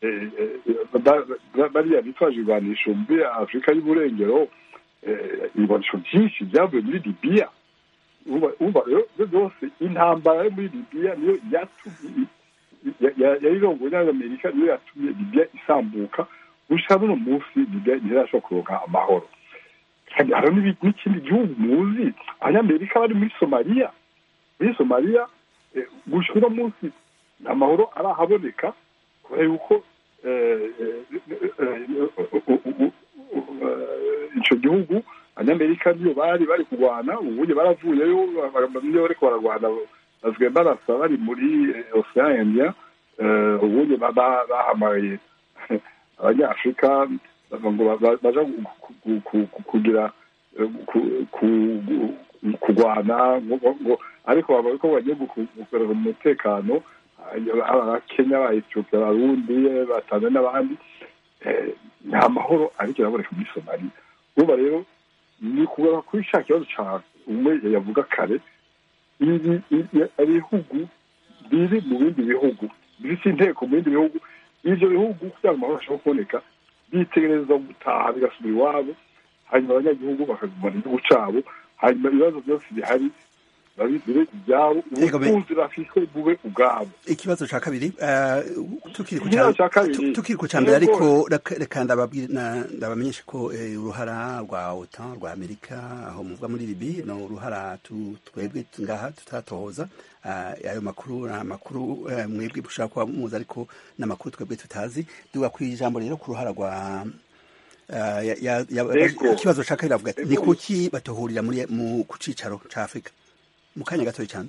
S4: bariya bitwaje iburanisho muri afurika y'uburengero iburanisho byinshi byavuye muri libiya uba rero byose intambara yo muri libiya niyo yatumye yayirongoye n'amerika niyo yatumye libiya isambuka gusa buno munsi libiya ntirashobora kuronka amahoro kandi hariho n'ikindi gihugu muzi abanyamerika bari muri somaliya muri somaliya gusa uno munsi amahoro arahaboneka kubera yuko icyo gihugu abanyamerika niyo bari bari kurwana ubundi baravuyeyo niyo bariko bararwana basigaye barasa bari muri ocean india ubundi bahamagaye abanyafurika ngo baja kugira kurwana ariko baba ko bagiye gukorera umutekano abakenya ba etiyopiya abarundi batanzania n'abandi nta mahoro ariko iraboneka muri somaliya uba rero ni kugaruka kuri cya kibazo cya umwe yavuga kare ibihugu biri mu bindi bihugu bifite inteko mu bindi bihugu ibyo bihugu kugira ngo amahoro ashobore kuboneka bitegereza gutaha bigasubira iwabo hanyuma abanyagihugu bakagumana igihugu cyabo hanyuma ibibazo byose bihari babigire ibyabo ubutunzi bafite bube ubwabo
S1: ikibazo cya kabiri tukiri ku cya mbere ariko reka ndabamenyeshe ko uruhara rwa otan rwa amerika aho muvuga muri libi ni uruhara twebwe ngaha tutatohoza ayo makuru ni amakuru mwebwe mushobora kuba muzi ariko ni amakuru twebwe tutazi duga ku ijambo rero ku ruhara rwa ikibazo cya kabiri avuga ati ni kuki batohurira ku cyicaro cya afurika mu kanya gatoya cyane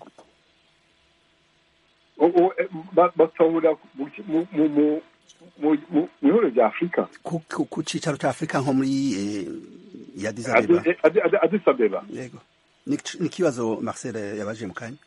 S4: batahurira mu ihuriro rya afurika
S1: ku cyicaro cya afurika nko muri yadisabeba
S4: adisabeba
S1: yego ni ikibazo marcel yabaje mu kanya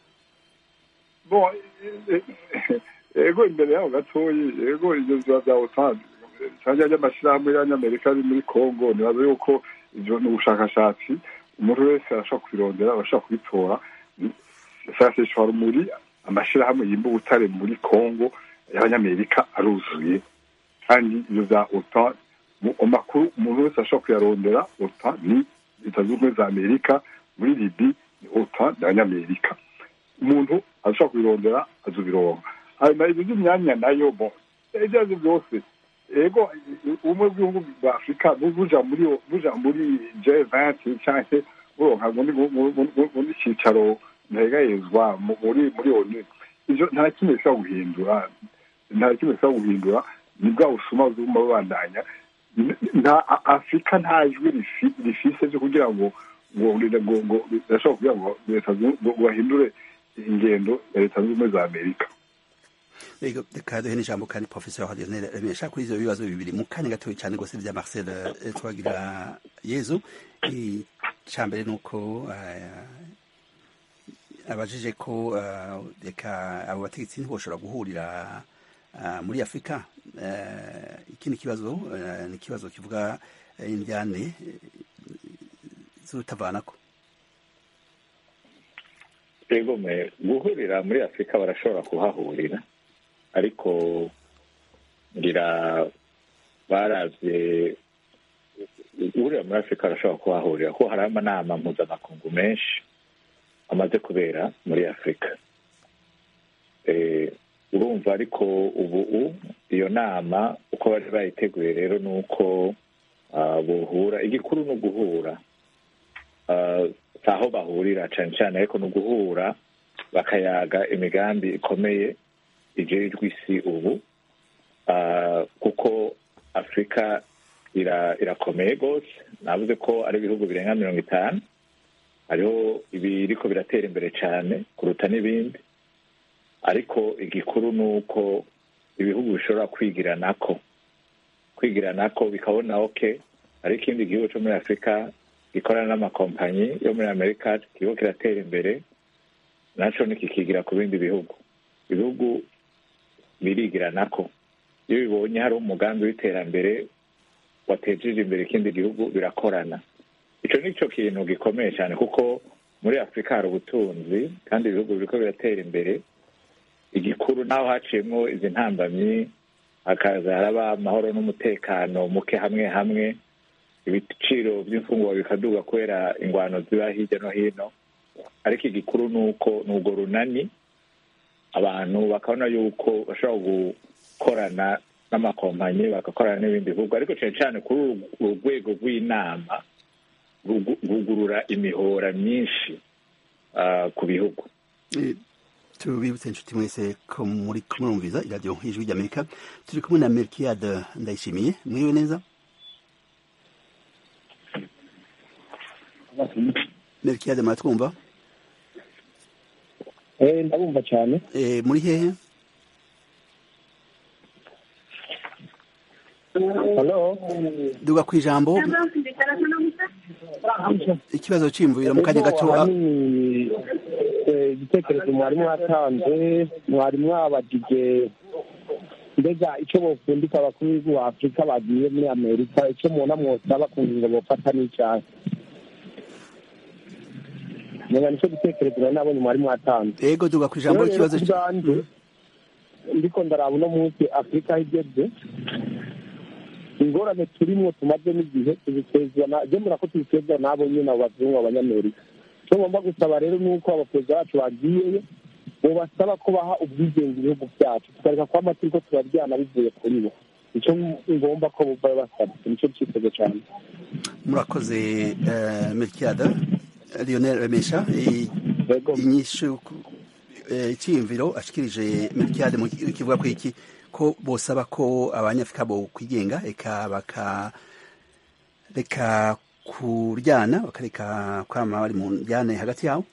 S4: yego imbere yaho gatoya yego ibyo biba bya otan cyangwa ry'amashyirahamwe y'abanyamerika ari muri congo nibaza yuko ibyo ni ubushakashatsi umuntu wese arashobora kubirondera arashobora kubitora saseshwa rumuri amashyirahamwe yimba ubutare muri congo y'abanyamerika aruzuye kandi ibyo bya otan mu makuru umuntu wese ashobora kuyarondera otan ni leta zunze ubumwe za amerika muri libi ni otan y'abanyamerika umuntu ashobora kubirondera azubironga hanyuma ibyo by'imyanya nayo bo ibyo ari byo byose
S10: ego ubumwe bw'ibihugu bwa afurika buja muri buja muri j venti canke buronka muri cicaro ntegayezwa muri muri onu ivyo nta kimwe bishobora guhindura nta kimwe bishobora guhindura ni bwa busuma buguma bubandanya nta afurika nta jwi rifise vyo kugira ngo ngo ngo ngo birashobora kugira ngo leta ngo bahindure ingendo ya leta zunze ubumwe za amerika
S1: reka duhe n'ijambo kandi professeur Lionel remesha kuri ivyo bibazo bibiri mu kanya gatoya cyane rwose vya Marcel twagira yezu icya mbere ni uko abajije ko reka abo bategetsi ntiboshobora guhurira muri afurika ikindi kibazo ni ikibazo kivuga indyane z'urutavanako
S6: ego guhurira muri afurika barashobora kuhahurira ariko ngira baravye guhurira muri afurika barashobora kuhahurira kuko hari amanama mpuzamakungu menshi amaze kubera muri afurika urumva ariko ubu iyo nama uko bari bayiteguye rero ni uko buhura igikuru ni uguhura si aho bahurira cyane cyane ariko ni uguhura bakayaga imigambi ikomeye ijejwe isi ubu kuko afurika irakomeye rwose navuze ko ari ibihugu birenga mirongo itanu hariho ibiriko biratera imbere cyane kuruta n'ibindi ariko igikuru ni uko ibihugu bishobora kwigiranako kwigiranako bikabona oke hari ikindi gihugu cyo muri afurika gikorana n'amakompanyi yo muri amerika kiriko kiratera imbere naco nikikigira ku bindi bihugu ibihugu birigiranako iyo bibonye hari umugambi w'iterambere watejeje imbere ikindi gihugu birakorana ico nico kintu gikomeye cyane kuko muri afurika hari ubutunzi kandi ibihugu biriko biratera imbere igikuru naho haciyemwo izi ntambamyi hakaza haraba amahoro n'umutekano muke hamwe hamwe ibiciro by'imfungurwa bikaduga kubera ingwano ziba hirya no hino ariko igikuru ni uko ni urwo runani abantu bakabona yuko bashobora gukorana n'amakompanyi bagakorana n'ibindi bihugu ariko cyane cyane kuri uru rwego rw'inama rugurura imihora myinshi ku bihugu
S1: tubibutse inshuti mwese ko muri kumwumviza iradiyo ijwi ry'amerika turi kumwe na melkiyade ndayishimiye mwiriwe neza melkiyade muratwumva
S7: ndabumva cyane
S1: muri hehe duga ku ijambo ikibazo cy'imvubira mu kanya gato
S7: igitekerezo mwari mwatanze mwari mwabagije mbega icyo bokundika abakuru b'igihugu wa afurika bagiye muri amerika icyo mubona mwosaba ku ngingo bofata n'icyaha menya nicyo gitekerezo nari nabonye mwari mwatanze
S1: yego duga ku ijambo ikibazo
S7: cy'ubwanjye ndiko ndaraba uno munsi afurika aho igeze ingorane turimwo tumaze n'igihe tuzitezwa je murako tuzitezwa n'abo nyine abo bazungu abanyamerika icyo ngomba gusaba rero ni uko abaperezida bacu bagiyeyo bobasaba ko baha ubwigenge ibihugu byacu tukareka kuba amategeko turaryana bivuye kuri bo icyo ngomba ko bumva basaba nicyo cyitego cyane
S1: murakoze melkiyada lionel remesha inyishu icyiyumviro ashikirije melkiyade kivuga ko iki ko bosaba ko abanyafurika bo kwigenga eka baka reka kuryana bakareka kwama bari mu njyane hagati yabo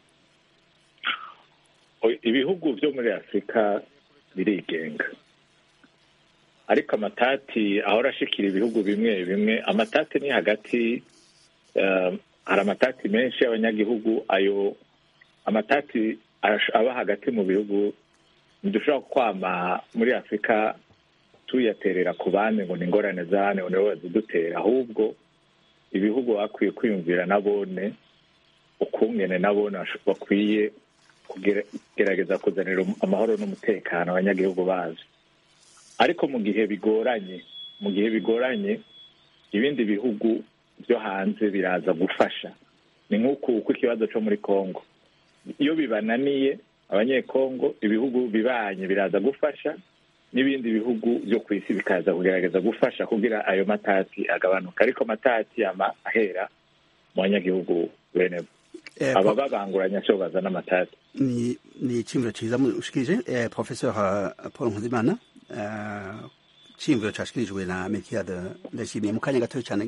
S6: ibihugu byo muri afurika birigenga ariko amatati ahora ashikira ibihugu bimwe bimwe amatati ni hagati hari amatati menshi y'abanyagihugu ayo amatati aba hagati mu bihugu ntidushobora kwama muri afurika tuyaterera ku bandi ngo ni ingorane zane nibo bazidutera ahubwo ibihugu bakwiye kwiyumvira nabone ukungene nabone bakwiye kugerageza kuzanira amahoro n'umutekano abanyagihugu bazo ariko mu gihe bigoranye mu gihe bigoranye ibindi bihugu byo hanze biraza gufasha ni nk'uku uko ikibazo cyo muri congo iyo bibananiye abanyekongo ibihugu bibanye biraza gufasha n'ibindi bihugu byo ku isi bikaza kugerageza gufasha kugira ayo matati agabanuka ariko amatati yama ahera mu banyagihugu bene bo
S1: Eh,
S6: aba
S1: po-
S6: babanguranya cyo bazana amatati
S1: ni ni iciyumviro ciza mushikirije eh, professeur uh, paul nkuzimana uh, iciyumviro cashikirijwe na melkiade ndashimiye mu kanya gatoya cane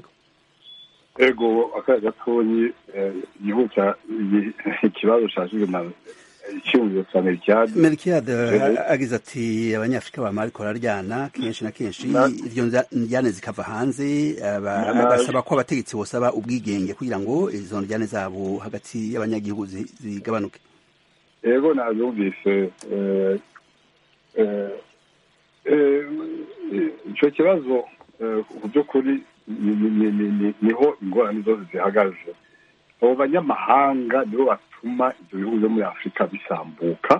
S10: ego akaya gatonyi yihuta ikibazo cashijwe na icyumviro cya melkiade
S1: melkiade
S10: Mhm.
S1: agize ati abanyafurika bama bariko bararyana kenshi na kenshi
S10: Na-
S1: ivyo nza- ndyane zikava hanze aba-
S10: Na-
S1: agasaba ko abategetsi bosaba ubwigenge kugira ngo izo ndyane zabo hagati y'abanyagihugu zi- zigabanuke
S10: ego nabyumvise eh, eh, eh, icyo kibazo eh, mu by'ukuri ni- ni- ni- ni- ni- niho ingorane zose zihagaze abo banyamahanga nibo batuma ibyo bihugu byo muri afurika bisambuka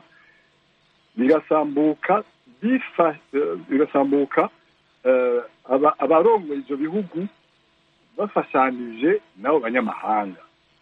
S10: bigasambuka bifa eh, bigasambuka eh, aba- abarongoye ibyo bihugu bafashanije n'abo banyamahanga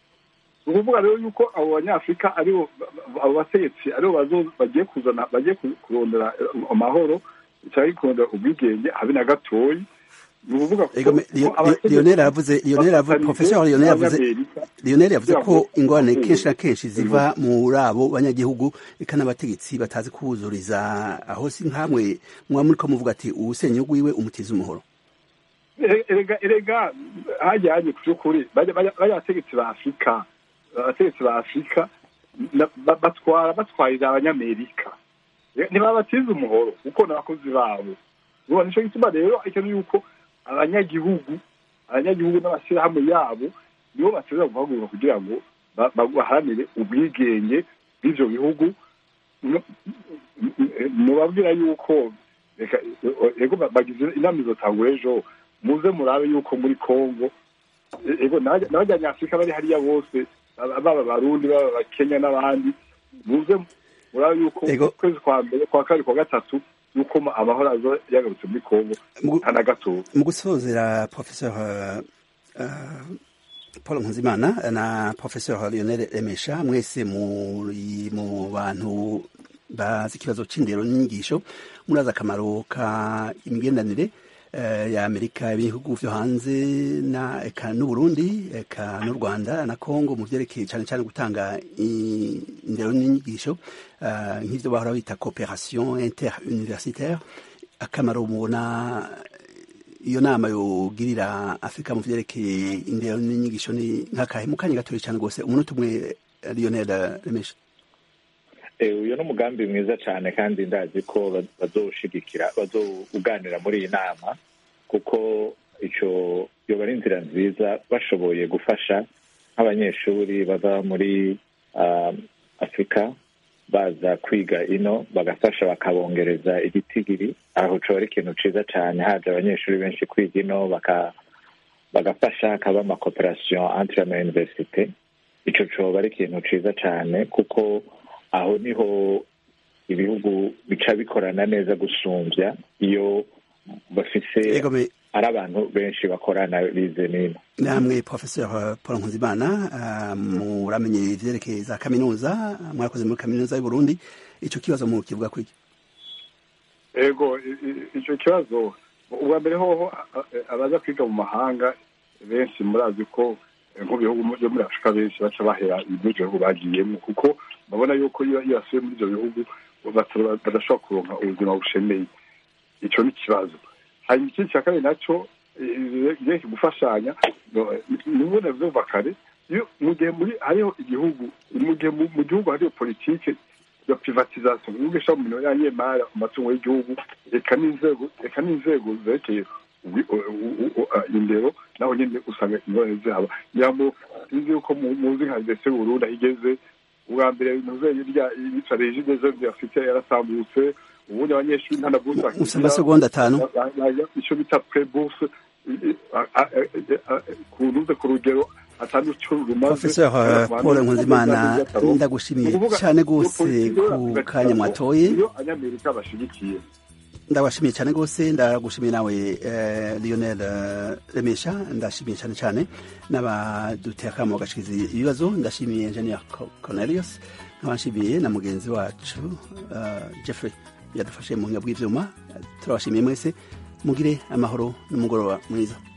S10: ni ukuvuga rero yuko abo banyafurika aribo abo bategetsi aribo bazo- bagiye kuzana bagiye ku- kurondera eh, amahoro cyangwa kurondera ubwigenge habe na gatoyi ni ukuvuga ko
S1: Ego, me- Lio-
S10: ko abategetsi
S1: Lionel yavuze Lionel yavuze
S10: bafatanije
S1: professeur Lionel yavuze
S10: n'Abanyamerika
S1: Lionel yavuze
S10: kugira
S1: ko
S10: ngo-
S1: ingorane
S10: Mm.
S1: kenshi na kenshi ziva muri abo banyagihugu eka n'abategetsi batazi kuwuzuriza aho si nkamwe muba muriko muvuga ati uwusenya ugwiwe umutiza umuhoro
S10: Ere- erega erega hajya hajya ku by'ukuri bajya bajya- bajya abategetsi ba afurika abategetsi ba afurika na- ba- batwara batwarira abanyamerika Eh, ntibabatiza umuhoro kuko n'abakozi babo ubona nicyo gituma rero icyo ni yuko abanyagihugu abanyagihugu n'amashyirahamwe yabo nibo bateza guhaguruka kugira ngo ba- ba- baharanire ubwigenge bw'ibyo bihugu No- mubabwira yuko reka ego ba- bagize inama izotangura ejo muze murabe yuko muri congo e- ego n'abanyafurika bari hariya bose baba baba abarundi baba abakenya n'abandi muze murabe yuko
S1: Ego.
S10: ukwezi kwa mbere kwa kabiri kwa gatatu yuko ma- amahoro azo yagarutse muri congo
S1: Mu-
S10: nta na gato
S1: mu gusozera professeur uh, uh, paul nkuzimana na professeur lionel remesha mwese muri mu bantu bazi ikibazo c'indero n'inyigisho murazi akamaro ka imigendanire eh, ya amerika ibihugu vyo hanze na eka n'uburundi eka n'u rwanda na congo mu vyerekeye cane cane gutanga i- indero n'inyigisho uh, nk'ivyo bahora bita coopération interuniversitaire akamaro mubona iyo nama yogirira afurika mu vyerekeye indero n'inyigisho ni nk'akahe mu kanya gatoya cyane rwose umunota umwe lionel remesha
S6: Eh, uyu ni umugambi mwiza cyane kandi ndazi ko ba- bazowushigikira bazowuganira muri iyi nama kuko icyo yoba ari inzira nziza bashoboye gufasha nk'abanyeshuri bava muri ah, afurika baza kwiga ino bagafasha bakabongereza igitigiri aho coba ari ikintu ciza cyane haje abanyeshuri benshi kwiga ino baka bagafasha hakaba amakoperasiyo entre ama universite ico coba ari ikintu ciza cyane kuko aho niho ibihugu bica bikorana neza gusumbya iyo bafise
S1: Ego me-
S6: ari abantu benshi bakorana bize nino
S1: namwe professeur paul nkuzimana uh, muramenye ivyerekeye za kaminuza mwarakoze muri kaminuza y'u burundi ico kibazo mu kivuga kwiki
S10: ego i- i- icyo kibazo ubwa mbere hoho a- a- abaza kwiga mu mahanga benshi murazi ko eh, nk'ibihugu byo muri afurika benshi baca bahera ibyo bihugu bagiyemo kuko babona yuko iyo iyo basubiye muri ibyo bihugu bata- badashobora kuronka ubuzima bushemeye icyo ni ikibazo hanyuma ikindi cya kabiri nacyo igihe gufashanya nimwe navyumva kare iyo mu gihe muri hariho igihugu mu gihe mu mu gihugu hariho politike ya privatisation igihugu gishira mu minwe y'anyemari amatungo y'igihugu reka n'inzego reka n'inzego zerekeye ubi- u- u- u- a- indero naho nyene usanga ingorane zihaba nyambo sinzi yuko mu- muzi nka dese burundi aho igeze ubwa mbere ntuzenye rya yica regime zo afite yarasambutse ubundi abanyeshuri nta na buruse
S1: Usa amasegonda atanu.
S10: icyo bita pre-bourse ku ntuze ku rugero atanu cyo rumaze
S1: professeur uh, paul nkuzimana ndagushimiye cyane rwose ku kanya mwatoye
S10: iyo abanyamerika bashigikiye
S1: ndabashimiye cyane rwose ndagushimiye nawe eh, lionel eh, remesha ndashimiye cyane cyane n'abaduteye akamo bagashikiriza ibibazo ndashimiye engineer Co- cornelius nkaba nshimiye na mugenzi wacu uh, jeffrey yadufashe mu buhinga bw'ivyuma turabashimiye mwese mugire amahoro n'umugoroba mwiza